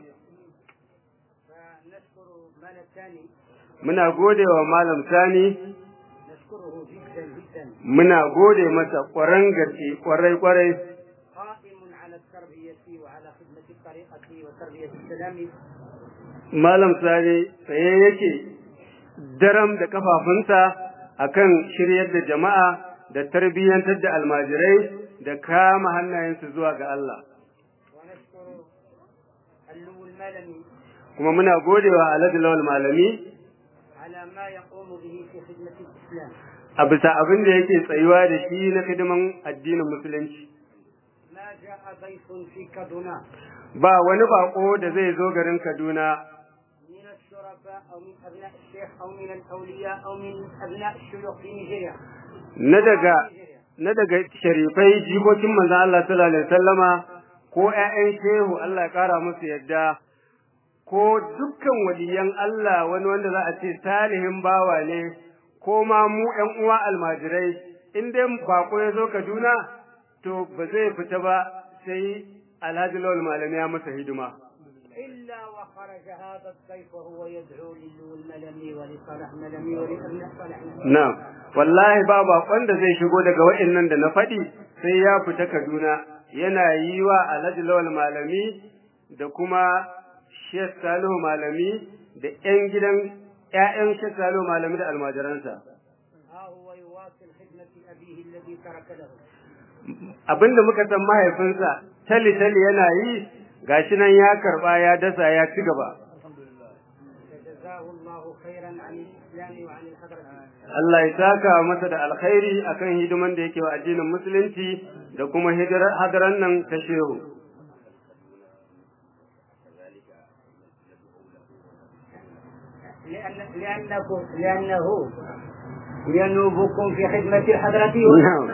فنشكر مال الثاني Muna gode wa Malam Sani, نشكره جدا جدا muna gode masa ƙwaran gaske ƙwarai ƙwarai قائم على التربية وعلى خدمة الطريقة وتربية التلاميذ Malam Sani tsaye yake daram da kafafunsa akan shiryar da jama'a da tarbiyyantar da almajirai da kama hannayensu zuwa ga Allah. ونشكر اللو المالمي Kuma muna gode wa Alhaji Lawal Malami على ما يقوم به في خدمة الإسلام a bisa abin da yake tsayuwa da shi na hidiman addinin musulunci. ما جاء ضيف في كدنا Ba wani bako da zai zo garin Kaduna من الشرفاء أو من أبناء الشيخ أو من الأولياء أو من أبناء الشيوخ في نيجيريا na daga na daga sharifai jikokin manzon Allah sallallahu alaihi wasallama ko ƴaƴan shehu Allah ya kara musu yadda ko dukkan waliyan Allah wani wanda za a ce salihin bawa ne ko ma mu ƴan uwa almajirai in dai bako ya zo Kaduna to ba zai fita ba sai Alhaji Lawal Malami ya masa hidima. إلا وخرج هذا الضيف وهو يدعو للو الملمي ولصالح ملمي ولأبناء صالح ملمي Na'am, wallahi ba bakon da zai shigo daga wa'annan da na faɗi sai ya fita Kaduna yana yi wa Alhaji Lawal Malami da kuma Sheikh Salihu Malami da ƴan gidan ƴaƴan Sheikh Salihu Malami da almajiransa. ها هو يواصل خدمة أبيه الذي ترك له Abinda muka san mahaifinsa tali tali yana yi gashi nan ya karba ya dasa ya ci gaba. فجزاه الله خيرا عن الإسلام وعن الحضرة Allah ya saka masa da alkhairi akan hidiman da yake wa addinin musulunci da kuma hidira- hadaran nan ta shehu. لأن لأنه لأنه ينوبكم في خدمة الحضرة نعم.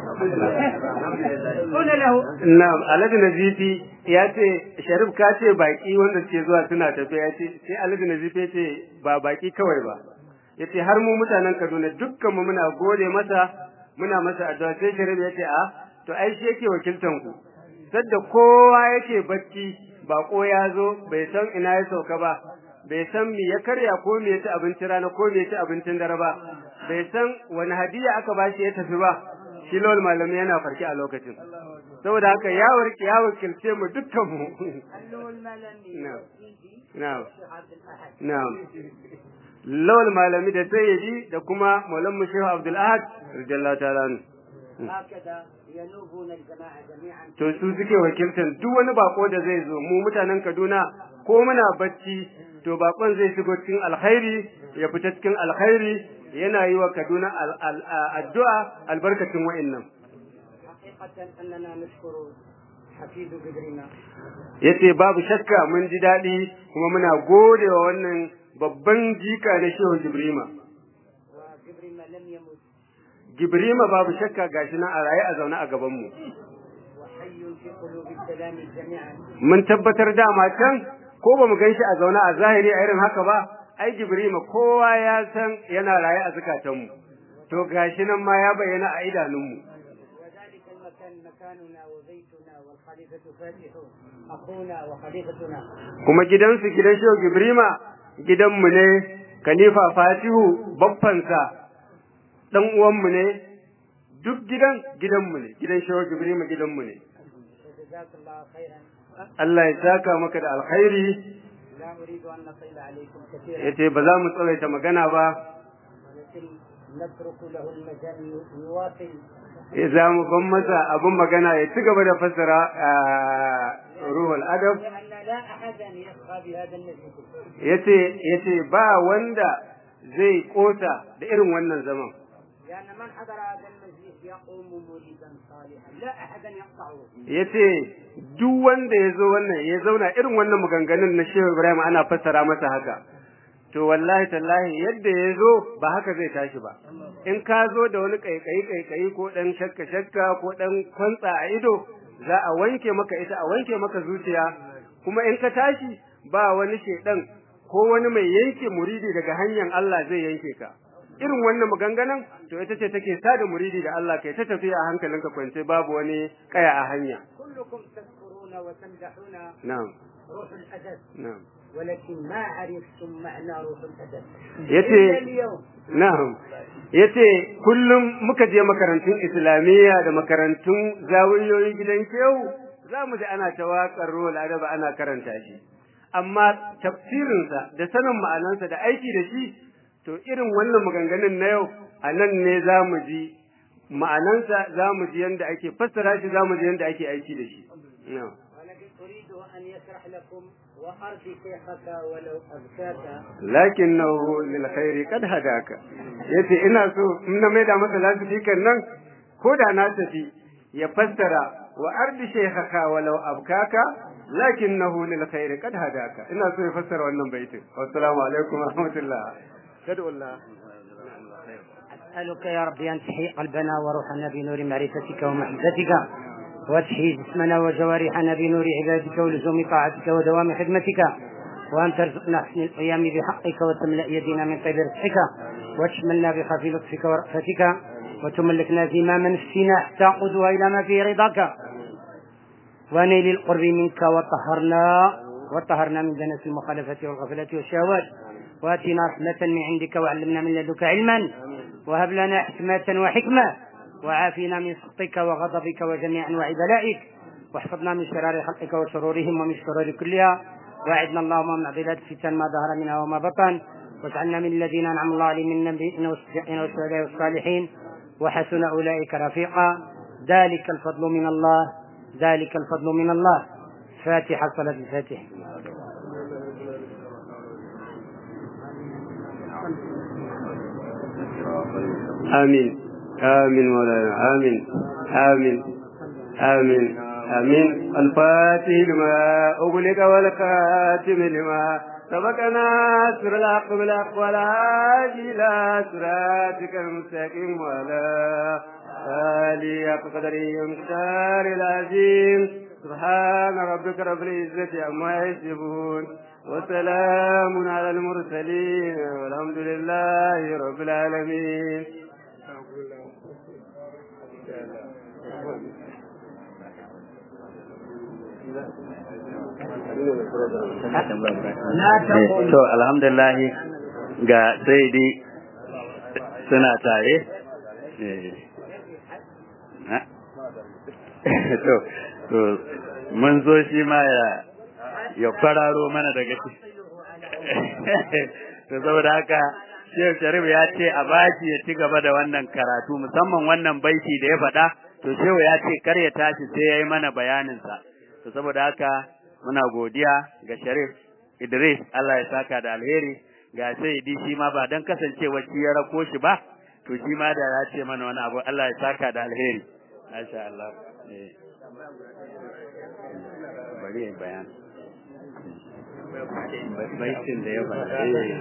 قل له Na'am, Alhaji Nazifi ya ce Sharif ka ce baki wanda suke zuwa suna tafiya ya ce sai Alhaji Nazifi ya ce ba baki kawai ba. Ya ce har mu mutanen Kaduna dukkan mu muna gode masa muna masa addu'a sai Sharif ya ce a to ai shi yake wakiltan ku. Sadda kowa yake bacci bako ya zo bai san ina ya sauka ba bai san me ya karya ko me ya ci abincin rana ko me ya ci abincin dare ba bai san wani hadiya aka bashi ya tafi ba shi lawal malami yana farki a lokacin saboda haka ya warke ya wakilce mu dukkan mu أنه الملمي نعم. والسيدي na'am والشيخ عبد الأحد na'am lawal malami da sayyidi da kuma maulan mu shehu abdul ahad radiyallahu ta'ala anhu هكذا ينوبون الجماعة جميعا to su suke wakiltan duk wani bako da zai zo mu mutanen Kaduna ko muna bacci to bakon zai shigo cikin alkhairi ya fita cikin alkhairi yana yi wa Kaduna al- al- addu'a albarkacin wa'annan حقيقة أننا نشكر حفيد بدرنا yace babu shakka mun ji daɗi kuma muna gode wa wannan babban jika na Shehu Jibrima وجبرنا لم يمت Jibrima babu shakka gashi nan a raye a zaune a gaban mu وحي في قلوب السلام جميعا mun tabbatar dama can ko ba mu gan shi a zaune a zahiri a irin haka ba ai jibrima kowa ya san yana raye a zukatanmu to gashi nan ma ya bayyana a idanunmu وذلك المكان مكاننا وبيتنا والخليفة فاتح أخونا وخليفتنا kuma gidansu gidan shehu jibrima gidanmu ne khalifa fatihu babbansa dan uwanmu ne duk gidan gidanmu ne gidan shehu jibrima gidanmu ne وجزاك الله خيرا Allah ya saka maka da alkhairi لا أريد أن نطيل عليكم كثيرا yace ba za mu tsawaita magana ba ولكن نترك له المجال يواصل ya za mu ban masa abin magana ya ci gaba da fassara ruhul adab لأن لا أحدا يبقى بهذا المجلس yace yace ba wanda zai kosa da irin wannan zaman لأن من حضر هذا المجلس يقوم مريدا صالحا لا أحدا يقطعه yace duk wanda ya zo wannan ya zauna irin wannan maganganun na Shehu Ibrahim ana fassara masa haka to wallahi tallahi yadda ya zo ba haka zai tashi ba in ka zo da wani kaikayi kaikayi ko dan shakka shakka ko dan kwantsa a ido za a wanke maka ita a wanke maka zuciya kuma in ka tashi ba wani shedan ko wani mai yanke muridi daga hanyar Allah zai yanke ka irin wannan maganganun to ita ce take sada muridi da Allah kai ta tafiya a hankalinka kwance babu wani kaya a hanya كلكم تذكرون وتمدحون na'am روح الأدب na'am ولكن ما عرفتم معنى روح الأدب yace إلا اليوم na'am yace kullum muka je makarantun islamiyya da makarantun zawiyoyin gidan kewu za mu ji ana ta waƙar ruwal adaba ana karanta shi amma tafsirinsa da sanin ma'anansa da aiki da shi to irin wannan maganganun na yau a nan ne za mu ji ma'anansa za mu ji yadda ake fassara shi za mu ji yadda ake aiki da shi na'am ولكن أريد أن يشرح لكم وأرض شيخك ولو أبكاك lakinnahu lil khairi qad hadaka yace ina so in na maida masa lasifikan nan ko da na tafi ya fassara wa ardi shaykhaka walau abkaka lakinnahu lil khairi qad hadaka ina so ya fassara wannan baitin assalamu alaikum wa rahmatullah kadu Allah أسألك يا ربي أن تحيي قلبنا وروحنا بنور معرفتك ومحبتك وتحيي جسمنا وجوارحنا بنور عبادك ولزوم طاعتك ودوام خدمتك وأن ترزقنا حسن القيام بحقك وتملأ يدينا من طيب رزقك وتشملنا بخفي لطفك ورأفتك وتملكنا زمام نفسنا حتى قدوها إلى ما فيه رضاك ونيل القرب منك وطهرنا وطهرنا من دنس المخالفة والغفلة والشهوات واتنا رحمة من عندك وعلمنا من لدنك علما وهب لنا حكمة وحكمة وعافنا من سخطك وغضبك وجميع أنواع بلائك واحفظنا من شرار خلقك وشرورهم ومن الشرور كلها واعدنا اللهم من عضلات الفتن ما ظهر منها وما بطن واجعلنا من الذين أنعم الله عليهم من النبيين والصديقين والشهداء والصالحين وحسن أولئك رفيقا ذلك الفضل من الله ذلك الفضل من الله فاتحة صلاة الفاتح آمين آمين مولانا آمين آمين آمين آمين الفاتح لما أغلق والخاتم لما سبقنا سر الحق بالحق والهادي إلى صراطك المستقيم وعلى آله حق قدره ومقدار العظيم سبحان ربك رب العزة عما يصفون وسلام على المرسلين والحمد لله رب العالمين to alhamdulillah ga sai dai suna tare to to mun zo shi ma ya ya kwararo mana daga shi to saboda haka Sheikh Sharif ya ce a baki ya ci gaba da wannan karatu musamman wannan baiti da ya faɗa to Shehu ya ce kar ya tashi sai ya yi mana bayaninsa to saboda haka muna godiya ga Sharif Idris Allah ya saka da alheri ga sai di shi ma ba dan kasancewa shi ya rako shi ba to shi ma da ya ce mana wani abu Allah ya saka da alheri masha Allah bari ya bayan baitin da ya faɗa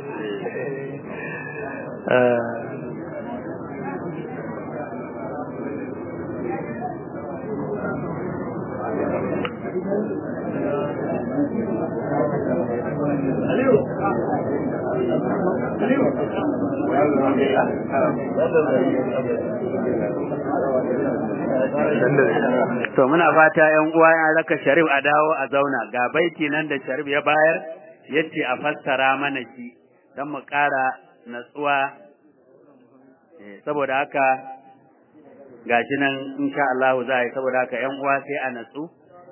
To muna fata ‘yan uwa ya raka Sharif a dawo a zauna ga baiti nan da Sharif ya bayar yace a fassara mana shi don mu ƙara natsuwa saboda haka gashi nan insha Allah za a yi saboda haka ‘yan uwa sai a natsu.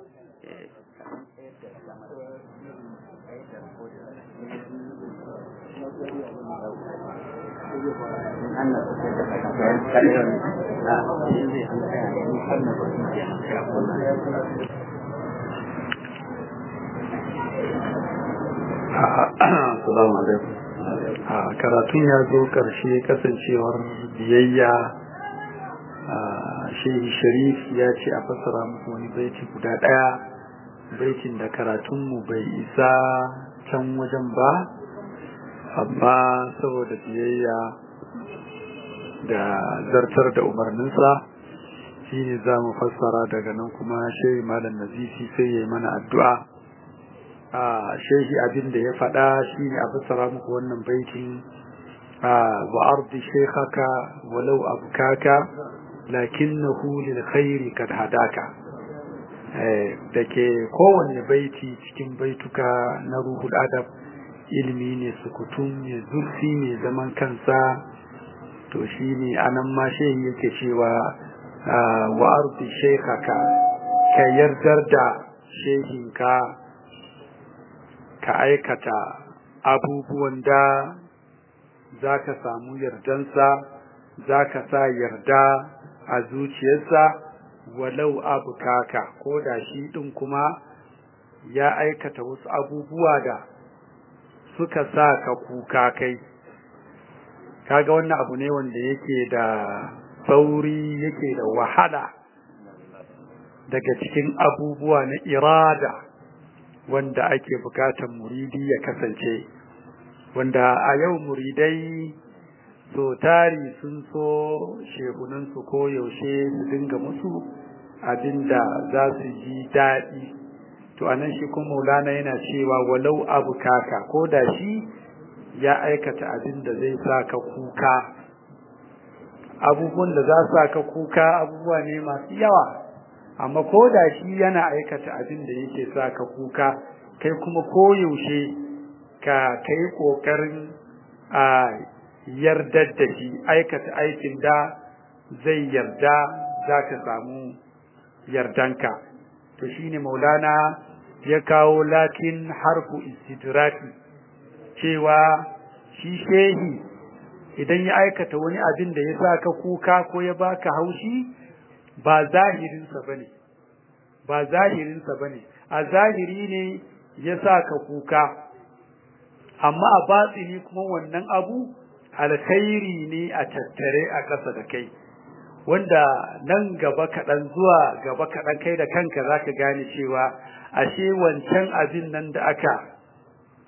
Assalamu alaikum. Karatun ya zo ƙarshe kasancewar biyayya Shehi Sharif ya ce a fassara muku wani baiti guda ɗaya baitin da karatunmu bai isa can wajen ba amma saboda biyayya da zartar da umarninsa shi ne za mu fassara daga nan kuma shehi malam nazifi sai ya yi mana addu'a a shehi abin da ya faɗa shi ne a fassara muku wannan baitin a wa'ardi shekhaka walau abkaka lakinnahu lil khairi kad hadaka da ke kowanne baiti cikin baituka na ruhul adab ilimi ne sukutun ne zurfi ne zaman kansa to shi ne anan ma shehi yake cewa wa ardi shekaka ka yardar da shehinka ka aikata abubuwan da za ka samu yardansa za ka sa yarda a zuciyarsa walau abu kaka ko da shi ɗin kuma ya aikata wasu abubuwa da suka sa ka kuka kai kaga wannan abu ne wanda yake da sauri yake da wahala daga cikin abubuwa na irada wanda ake bukatar muridi ya kasance wanda a yau muridai so tari sun so shehunansu ko yaushe su dinga musu abinda za su ji daɗi to anan shi kuma maulana yana cewa walau abu kaka ko da shi ya aikata abin da zai sa ka kuka abubuwan da za su sa ka kuka abubuwa ne masu yawa amma ko da shi yana aikata abin da yake sa ka kuka kai kuma koyaushe ka kai ƙoƙarin a yardar da shi aikata aikin da zai yarda za ka samu yardanka to shine maulana ya kawo lakin harfu istidraki cewa shi shehi idan ya aikata wani abin da ya sa ka kuka ko ya baka haushi ba zahirinsa bane ba zahirinsa bane a zahiri ne ya sa ka kuka amma a batsini kuma wannan abu alkhairi ne a tattare a ƙasa da kai wanda nan gaba kaɗan zuwa gaba kaɗan kai da kanka za ka gane cewa ashe wancan abin nan da aka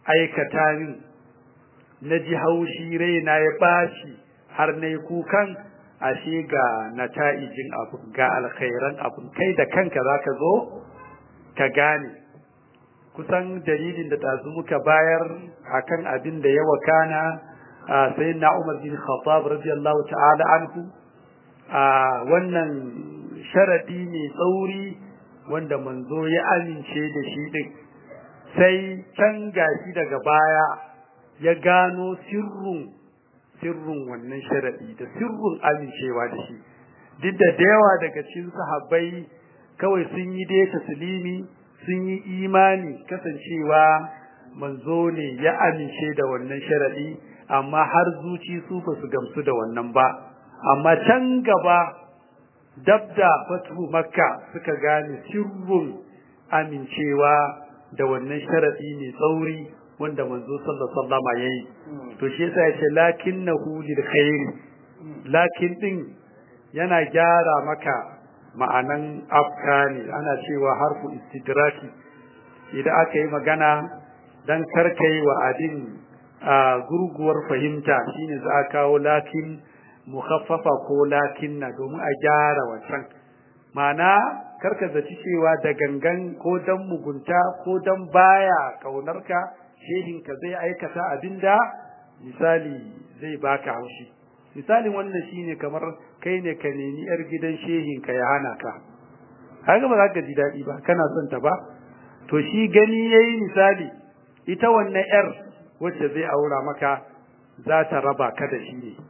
aikata min na ji haushi raina ya bashi har na yi kukan ashe ga nata'ijin abu ga alkhairan abu kai da kanka za ka zo ka gane kusan dalilin da ɗazu muka bayar akan abin da ya wakana a sayin na umar bin khattab radiyallahu ta'ala anhu a wannan sharadi ne tsauri wanda manzo ya amince da shi din sai can gashi daga baya ya gano sirrun sirrun wannan sharadi da sirrun amincewa da shi duk da yawa daga cikin sahabbai kawai sun yi dai taslimi sun yi imani kasancewa manzo ne ya amince da wannan sharadi amma har zuci su ba su gamsu da wannan ba amma can gaba dabda fatu makka suka gane sirrun amincewa da wannan sharadi ne tsauri wanda manzo sallallahu alaihi wasallam yayi to shi yasa yace lakinnahu lil khair lakin din yana gyara maka ma'anan afkani ana cewa harfu istidraki idan aka yi magana dan karkai wa adin gurguwar fahimta shine za a kawo lakin mukhaffafa ko lakinna domin a gyara wancan ma'ana karka zaci cewa da gangan ko dan mugunta ko dan baya kaunarka shehinka zai aikata abinda misali zai baka haushi misalin wannan shine kamar kai ne ka nemi yar gidan shehinka ya hana ka kaga ba za ka ji daɗi ba kana son ta ba to shi gani yayi misali ita wannan yar wacce zai aura maka za ta raba ka da shi ne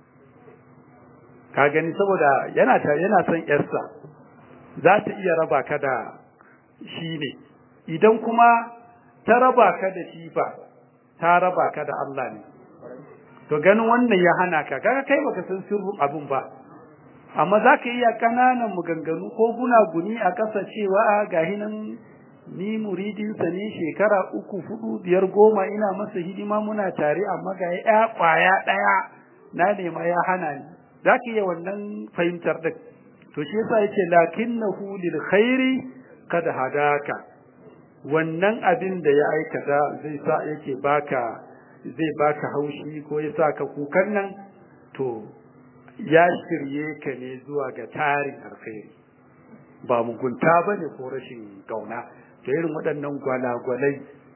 ka gani saboda yana ta yana son yarsa za ta iya raba ka da shi ne idan kuma ta raba ka da shi ba ta raba ka da Allah ne to ganin wannan ya hana ka kaga kai baka san sirrin abun ba amma zaka iya kananan maganganu ko gunaguni a kasa cewa gahi nan ni muridin sa ne shekara uku hudu biyar goma ina masa hidima muna tare amma ga ya kwaya daya na nema ya hana ni zaka iya wannan fahimtar din to shi yasa yace lakinnahu lil khairi kad hadaka wannan abin da ya aikata zai sa yake baka zai baka haushi ko ya sa ka kukan nan to ya shirye ka ne zuwa ga tarin alkhairi ba mugunta bane ko rashin kauna to irin waɗannan gwalagwalai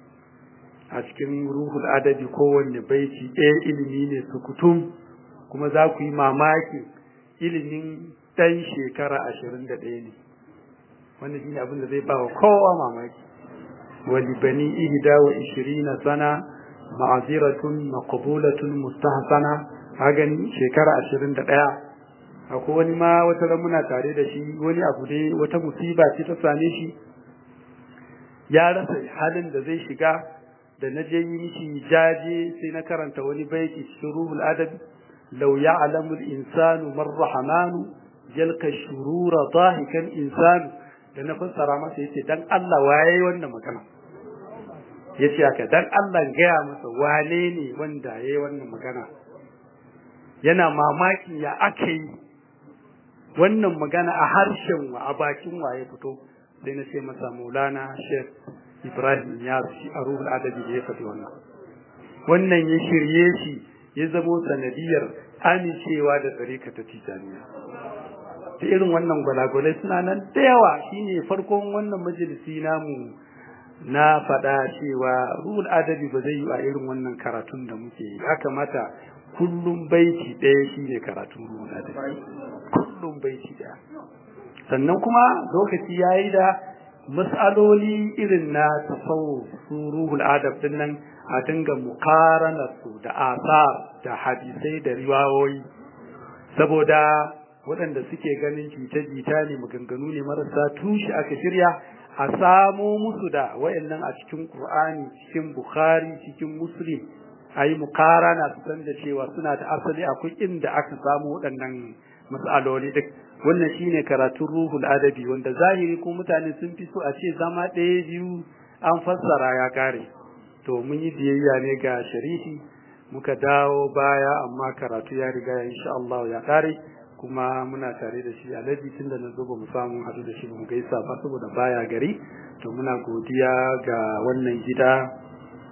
a cikin ruhul adabi kowanne baiti ɗaya ilimi ne sukutum kuma za ku yi mamaki ilimin ɗan shekara ashirin da ɗaya ne wannan shine abin da zai ba wa kowa mamaki ولبني إهدى وعشرين سنة معذرة مقبولة مستحسنة هاغني شكرا عشرين دقيقة akwai wani ma wata muna tare da shi wani abu dai wata musiba ce ta same shi ya rasa halin da zai shiga da na je yi mishi jaje sai na karanta wani baiti cikin ruhul adab law ya'lamu al-insanu man rahmanu jalka shurura dahikan insanu da na fassara masa yace dan Allah waye wannan magana yace haka dan Allah gaya masa wane ne wanda yayi wannan magana yana mamaki ya ake yi wannan magana a harshen wa a bakin waye fito sai na ce masa Maulana Sheikh Ibrahim ya shi a ruhul adabi da ya faɗi wannan wannan ya shirye shi ya zamo sanadiyar amincewa da tsarika ta tijaniya da irin wannan gwalagwalai suna nan da yawa shine farkon wannan majalisi namu na faɗa cewa ruhul adabi ba zai yi a irin wannan karatun da muke yi ya kamata kullum baiti ɗaya shine karatun ruhul adabi kullum baiti ɗaya sannan kuma lokaci yayi da mas'aloli irin na tasawuf su ruhul adab din nan a dinga mukarana su da asar da hadisai da riwayoyi saboda waɗanda suke ganin jita-jita ne maganganu ne marasa tushe aka shirya a samo musu da wayannan a cikin Qur'ani cikin Bukhari cikin Muslim ayi mukarana su san da cewa suna da asali akwai inda aka samu waɗannan mas'aloli duk wannan shine karatun ruhul adabi wanda zahiri ko mutane sun fi so a ce zama ɗaya biyu an fassara ya kare to mun yi biyayya ne ga sharifi muka dawo baya amma karatu ya riga insha Allah ya kare kuma muna tare da shi alaji tun da na zo ba mu samu haɗu da shi ba mu gaisa ba saboda baya gari to muna godiya ga wannan gida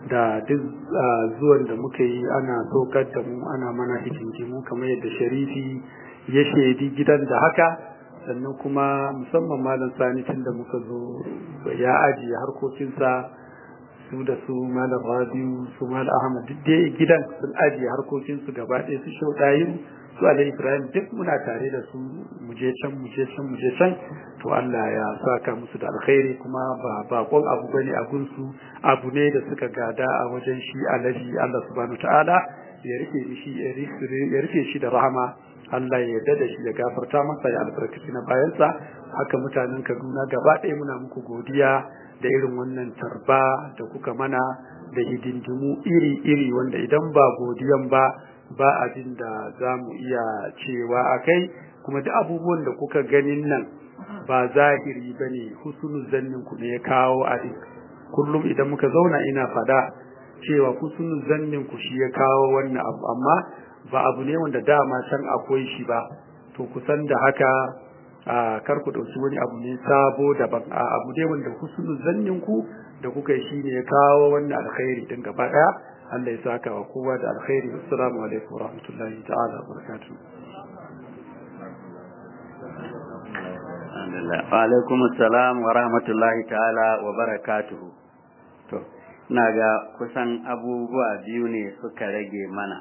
da duk zuwan da muka yi ana saukar da mu ana mana hikinkimu kamar yadda sharifi ya shaidi gidan da haka sannan kuma musamman malam sani tun da muka zo ya ajiye harkokinsa su da su malam rabiu su malam ahmad duk dai gidan sun ajiye harkokinsu gaba ɗaya su shauɗayin su alai ibrahim duk muna tare da su muje can muje can muje can to Allah ya saka musu da alkhairi kuma ba bakon abu bane a gunsu abu ne da suka gada a wajen shi alaji Allah subhanahu ta'ala ya rike shi ya rike shi da rahama Allah ya yarda da shi ya gafarta masa ya albarkaci na bayansa haka mutanen Kaduna gaba ɗaya muna muku godiya da irin wannan tarba da kuka mana da hidindimu iri-iri wanda idan ba godiyan ba ba abin da za mu iya cewa a kai kuma da abubuwan da kuka ganin nan ba zahiri ba ne husnul zannin ku ne ya kawo a kullum idan muka zauna ina fada cewa husnul zannin ku shi ya kawo wannan abu amma ba abu ne wanda dama can akwai shi ba to kusan da haka a kar ku dauki wani abu ne sabo daban a abu ne wanda husnul zannin ku da kuka yi shine ya kawo wannan alkhairi din gaba daya Allah ya saka wa kowa da alkhairi assalamu alaikum wa rahmatullahi ta'ala wa barakatuh wa alaikum assalam wa rahmatullahi ta'ala wa barakatuh to ina ga kusan abubuwa biyu ne suka rage mana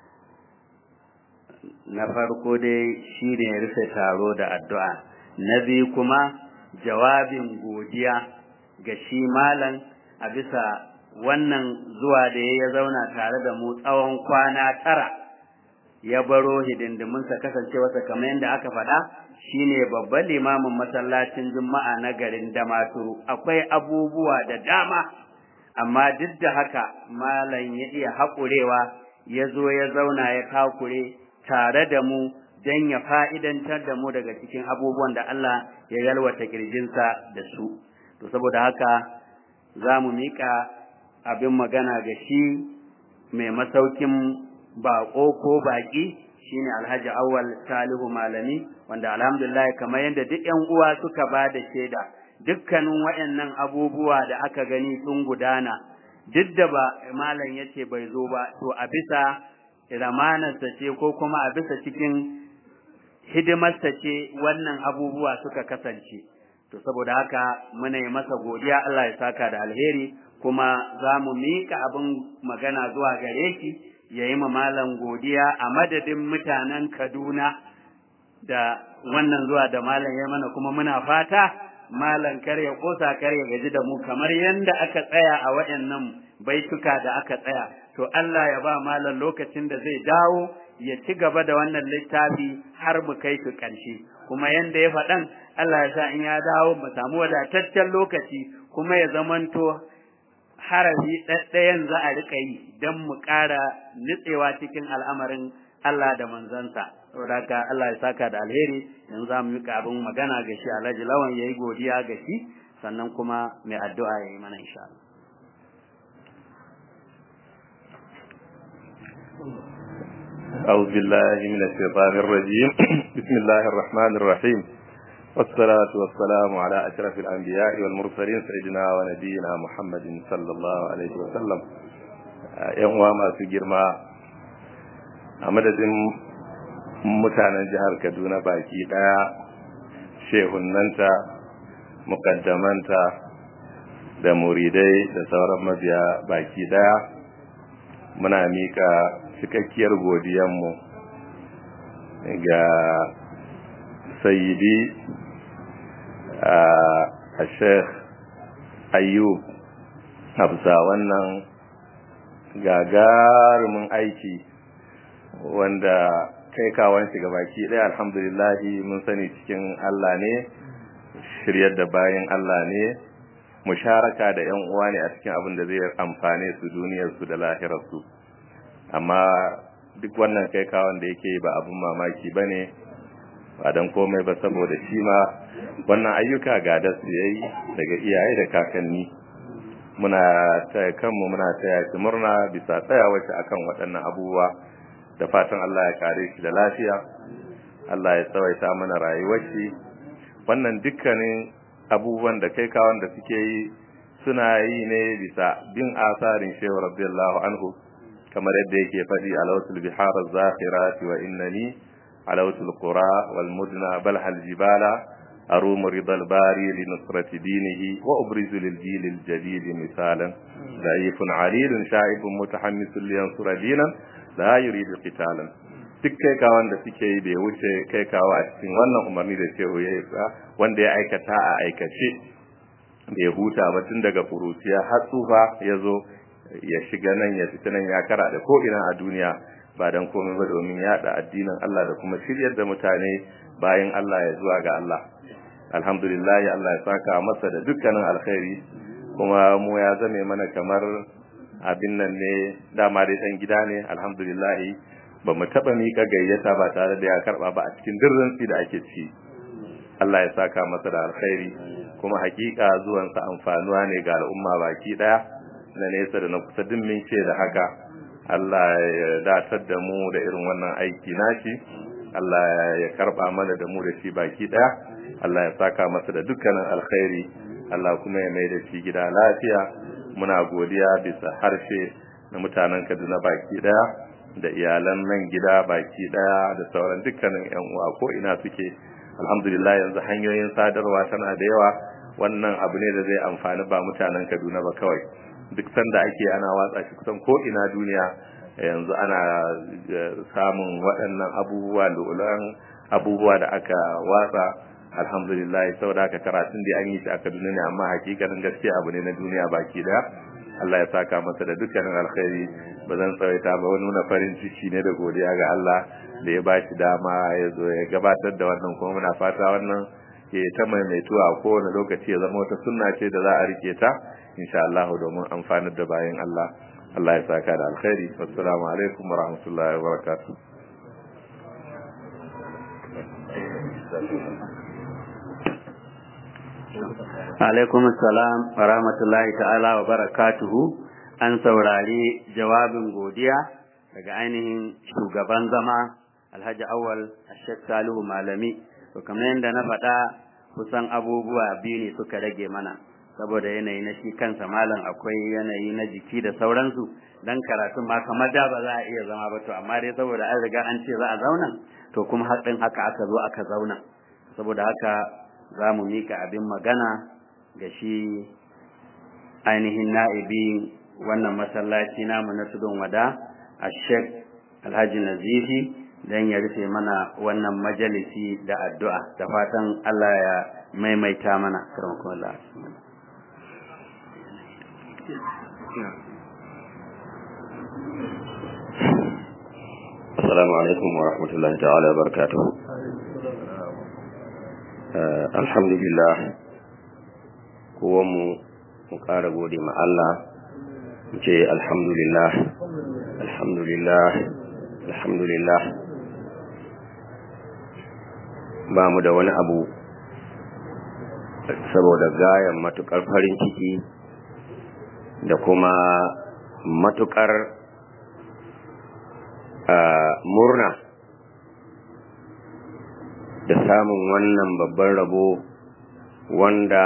na farko dai shine rufe taro da addu'a na biyu kuma jawabin godiya ga shi malam a bisa wannan zuwa da ya zauna tare da mu tsawon kwana tara ya baro hidindiminsa kasancewarsa kamar yadda aka faɗa shine babban limamin masallacin juma'a na garin damaturu akwai abubuwa da dama amma duk da haka malam ya iya haƙurewa ya zo ya zauna ya kakure tare da mu don ya fa'idantar da mu daga cikin abubuwan da Allah ya yalwata ƙirjinsa da su to saboda haka za mu miƙa abin magana ga shi mai masaukin baƙo ko baƙi shine alhaji awwal salihu malami wanda alhamdulillah kamar yadda duk yan uwa suka ba da shaida dukkanin waɗannan abubuwa da aka gani sun gudana duk da ba malam yace bai zo ba to a bisa ramanarsa ce ko kuma a bisa cikin hidimarsa ce wannan abubuwa suka kasance to saboda haka muna yi masa godiya Allah ya saka da alheri kuma za mu miƙa abin magana zuwa gare shi ya yi malam godiya a madadin mutanen Kaduna da wannan zuwa da malam ya mana kuma muna fata malam kar ya kosa kar ya gaji da mu kamar yadda aka tsaya a waɗannan baituka da aka tsaya to Allah ya ba malam lokacin da zai dawo ya ci gaba da wannan littafi har mu kai su ƙarshe kuma yanda ya faɗan Allah ya sa in ya dawo mu samu wadataccen lokaci kuma ya zamanto harafi ɗaɗɗayan za a riƙa yi don mu ƙara nutsewa cikin al'amarin Allah da manzansa. Saboda haka Allah ya saka da alheri yanzu za mu yi abin magana ga shi Alhaji Lawan ya yi godiya ga shi sannan kuma mai addu'a ya yi mana insha Allah. أعوذ بالله من الشيطان الرجيم بسم الله الرحمن الرحيم والصلاة والسلام على أشرف الأنبياء والمرسلين سيدنا ونبينا محمد صلى الله عليه وسلم ‘yan uwa masu girma a madadin mutanen jihar Kaduna baki ɗaya shehunnanta mukaddamanta da muridai da sauran mabiya baki ɗaya muna mika cikakkiyar godiyanmu ga sayyidi a sheikh ayyub hafsa wannan gagarumin aiki wanda kai kawon shiga baki ɗaya alhamdulillahi mun sani cikin Allah ne shiryar da bayan Allah ne musharaka da yan uwa ne a cikin abin da zai amfane su duniyarsu da lahirarsu amma duk wannan kai kawon da yake ba abin mamaki ba ne ba don komai ba saboda shi ma wannan ayyuka ga da su yayi daga iyaye da kakanni muna taya kanmu muna taya shi murna bisa tsayawa shi akan waɗannan abubuwa da fatan Allah ya kare shi da lafiya Allah ya tsawaita mana rayuwar shi wannan dukkanin abubuwan da kai kawon da suke yi suna yi ne bisa bin asarin shehu radiyallahu anhu kamar yadda yake faɗi alawtul bihar az-zakhirati wa innani alawtul qura wal mudna bal hal jibala أروم رضا الباري لنصرة دينه وأبرز للجيل الجديد مثالا ضعيف عليل شائب متحمس لينصر دينا لا يريد قتالا duk kai kawan da suke yi bai wuce kai kawo a cikin wannan umarni da shehu ya yi wanda ya aikata a aikace bai huta ba tun daga furuciya har tsufa ya zo ya shiga nan ya fita nan ya kara da ko ina a duniya ba dan komai ba domin yaɗa addinin Allah da kuma shiryar da mutane bayan Allah ya zuwa ga Allah alhamdulillah Allah ya saka masa da dukkanin alkhairi kuma mu ya zame mana kamar abin nan ne dama dai dan gida ne alhamdulillah ba mu taba mika gayyata ba tare da ya karba ba a cikin dirrin da ake ci Allah ya saka masa da alkhairi kuma hakika zuwan sa amfanuwa ne ga al'umma baki daya na nesa da na kusa din min ce da haka Allah ya datar da mu da irin wannan aiki nashi Allah ya karba mana da mu da shi baki daya Allah ya saka masa da dukkanin alkhairi Allah kuma ya mai da shi gida lafiya muna godiya bisa harshe na mutanen Kaduna baki daya da iyalan nan gida baki daya da sauran dukkanin yan uwa ko ina suke alhamdulillah yanzu hanyoyin sadarwa tana da yawa wannan abu ne da zai amfani ba mutanen Kaduna ba kawai duk sanda ake ana watsa shi kusan ko ina duniya yanzu ana samun waɗannan abubuwa lolan abubuwa da aka watsa alhamdulillah saboda haka karatun da an yi shi a Kaduna ne amma hakikanin gaskiya abu ne na duniya baki da Allah ya saka masa da dukkanin alkhairi ba zan tsawaita ba wani nuna farin ciki ne da godiya ga Allah da ya bashi dama ya zo ya gabatar da wannan kuma muna fata wannan ke ta maimaituwa a kowane lokaci ya zama wata sunna ce da za a rike ta insha Allah domin amfanar da bayan Allah Allah ya saka da alkhairi wassalamu alaikum wa rahmatullahi wa barakatuh alaikum assalam wa rahmatullahi ta'ala wa barakatuhu an saurari jawabin godiya daga ainihin shugaban zama alhaji awal ashek salihu malami to kamar yadda na faɗa kusan abubuwa biyu ne suka rage mana saboda yanayi na shi kansa malam akwai yanayi na jiki da sauransu dan karatun ma kamar da ba za a iya zama ba to amma dai saboda an riga an ce za a zauna to kuma haɗin haka aka zo aka zauna saboda haka za mu mika abin magana ga shi ainihin na'ibi wannan masallaci namu na tudun wada a shek alhaji nazifi don ya rufe mana wannan majalisi da addu'a da fatan Allah ya maimaita mana karamakonallah Assalamu alaikum wa rahmatullahi ta'ala wa barakatuhu. Alhamdulillah, kowanmu mu ƙara gode ma Allah, mu ce alhamdulillah, alhamdulillah, alhamdulillah. Ba mu da wani abu saboda gayan matuƙar farin ciki da kuma matuƙar murna da samun wannan babban rabo wanda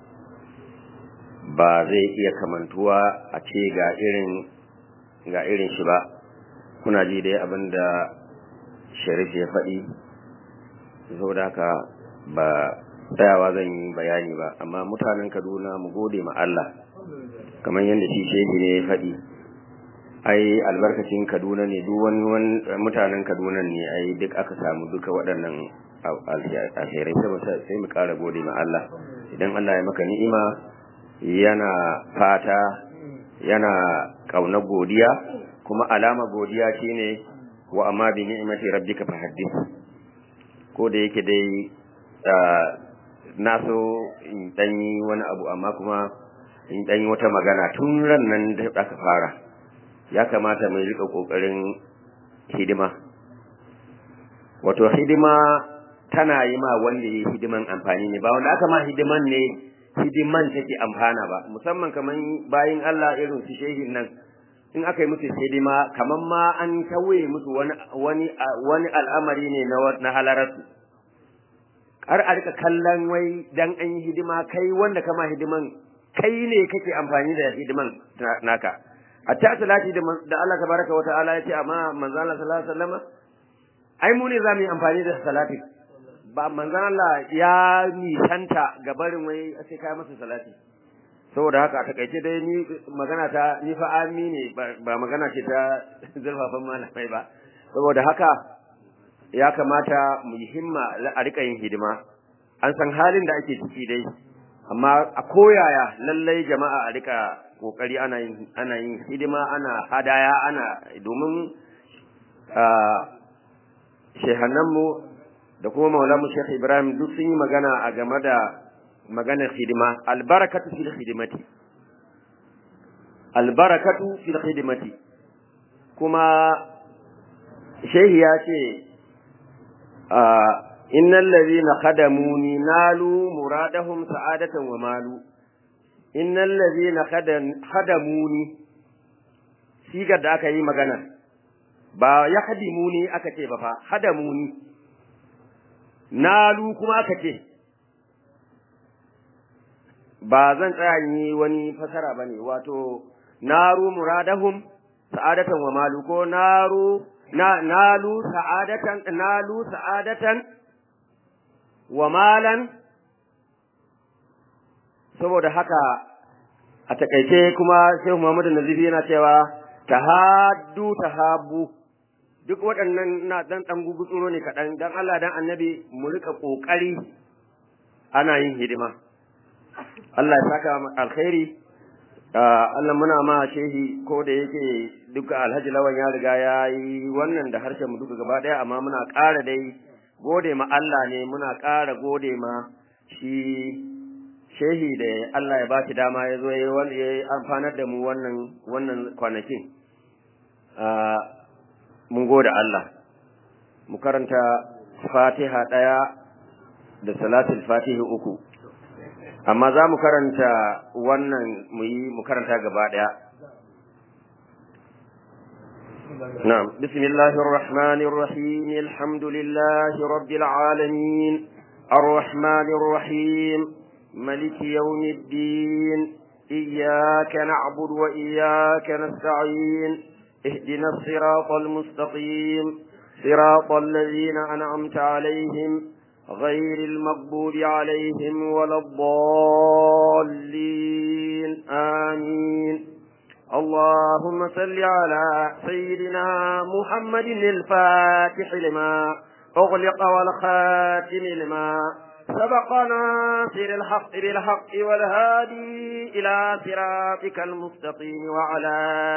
ba zai iya kamantuwa a ce ga irin ga irin shi ba kuna ji dai abin da sharif ya faɗi saboda haka ba tsayawa zan yi bayani ba amma mutanen kaduna mu gode ma Allah kamar yadda shi shehi ne ya faɗi ai albarkacin kaduna ne duk wani mutanen kaduna ne ai duk aka samu duka waɗannan alherai sai mu ƙara gode ma Allah idan Allah ya maka ni'ima yana fata yana ƙauna godiya kuma alama godiya shine wa amma bi ni'imati rabbika fahaddith ko da yake dai na so in ɗanyi wani abu amma kuma in ɗanyi wata magana tun ran nan da aka fara ya kamata mai rika kokarin hidima wato hidima tana yi ma wanda ya hidiman amfani ne ba wanda aka ma hidiman ne hidiman take amfana ba musamman kaman bayin Allah irin su shehin nan in aka yi musu hidima kaman ma an tawaye musu wani wani wani al'amari ne na na halaratu har a rika kallon wai dan an yi hidima kai wanda kama hidiman kai ne kake amfani da hidiman naka hatta salati da da Allah tabaraka wa ta'ala ya ce amma manzo Allah sallallahu alaihi wasallam ai mu ne za mu yi amfani da salati ba manzo Allah ya nisanta ga barin wai sai kai masa salati saboda haka a takaice dai ni magana ta ni fa ami ne ba magana ce ta zulfafan malamai ba saboda haka ya kamata mu yi himma a rika yin hidima an san halin da ake ciki dai amma a koyaya lallai jama'a a rika kokari ana yin ana yin hidima ana hadaya ana domin shehannanmu da kuma maulamu Sheikh Ibrahim duk sun yi magana a game da maganar hidima albarakatu fil khidmati albarakatu fil khidmati kuma shehi ya ce innal ladhina khadamuni nalu muradahum sa'adatan wa malu innal ladhina khadamuni sigar da aka yi magana ba ya khadimuni aka ce ba fa khadamuni nalu kuma aka ce ba zan tsaya yi wani fasara bane wato naru muradahum sa'adatan wa malu ko naru na nalu sa'adatan nalu sa'adatan wa malan saboda haka a takaice kuma Sheikh Muhammadu Nazifi yana cewa tahaddu tahabbu duk waɗannan na dan dan gugutsuro ne kaɗan dan Allah dan Annabi mu rika kokari ana yin hidima Allah ya saka alkhairi Allah muna ma shehi ko da yake duka Alhaji Lawan ya riga ya yi wannan da harshen mu duka gaba daya amma muna ƙara dai gode ma Allah ne muna ƙara gode ma shi shehi da Allah ya ba shi dama ya zo ya amfanar da mu wannan wannan kwanakin mun gode Allah mu karanta Fatiha ɗaya da salatul Fatihi uku amma za mu karanta wannan mu yi mu karanta gaba ɗaya نعم بسم الله الرحمن الرحيم الحمد لله رب العالمين الرحمن الرحيم ملك يوم الدين إياك نعبد وإياك نستعين اهدنا الصراط المستقيم صراط الذين أنعمت عليهم غير المغضوب عليهم ولا الضالين آمين اللهم صل على سيدنا محمد الفاتح لما أغلق والخاتم لما سبقنا سير الحق بالحق والهادي إلى صراطك المستقيم وعلى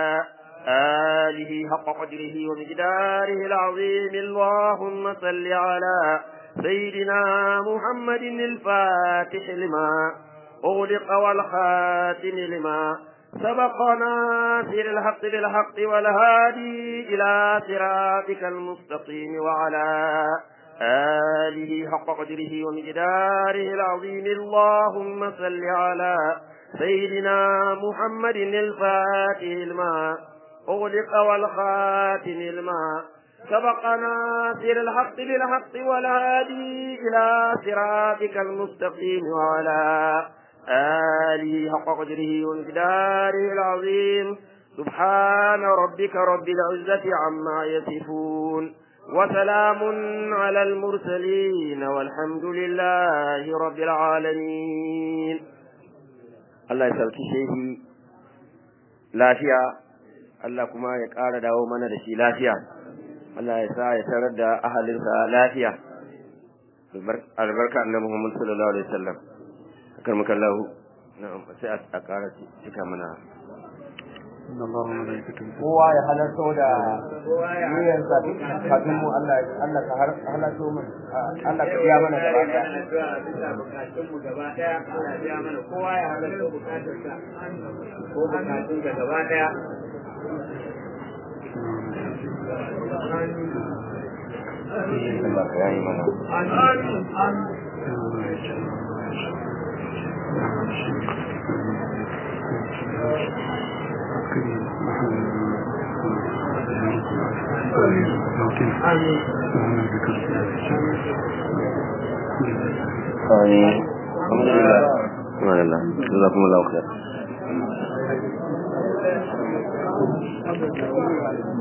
آله حق قدره ومقداره العظيم اللهم صل على سيدنا محمد الفاتح لما أغلق والخاتم لما سبقنا سير الحق بالحق والهادي إلى صراطك المستقيم وعلى آله حق قدره ومقداره العظيم اللهم صل على سيدنا محمد الفاتح الماء أغلق والخاتم الماء سبقنا سير الحق بالحق والهادي إلى صراطك المستقيم وعلى آله حق قدره ومقداره العظيم سبحان ربك رب العزة عما يصفون وسلام على المرسلين والحمد لله رب العالمين الله يسلك شيء lafiya Allah kuma ya ƙara dawo mana da shi lafiya Allah ya sa ya tarar da ahalinsa lafiya albarka annabi Muhammad sallallahu alaihi wasallam karmaka Allah na'am sai a ƙara cika mana kowa ya halarto da niyyarsa kafin mu Allah Allah ka halarto mu Allah ka biya mana gaba daya bukatun mu gaba daya Allah ya biya mana kowa ya halarto bukatunsa ko bukatun ka gaba daya Allah ya yi mana آمين الحمد لله subhanallah jazakumullahu khair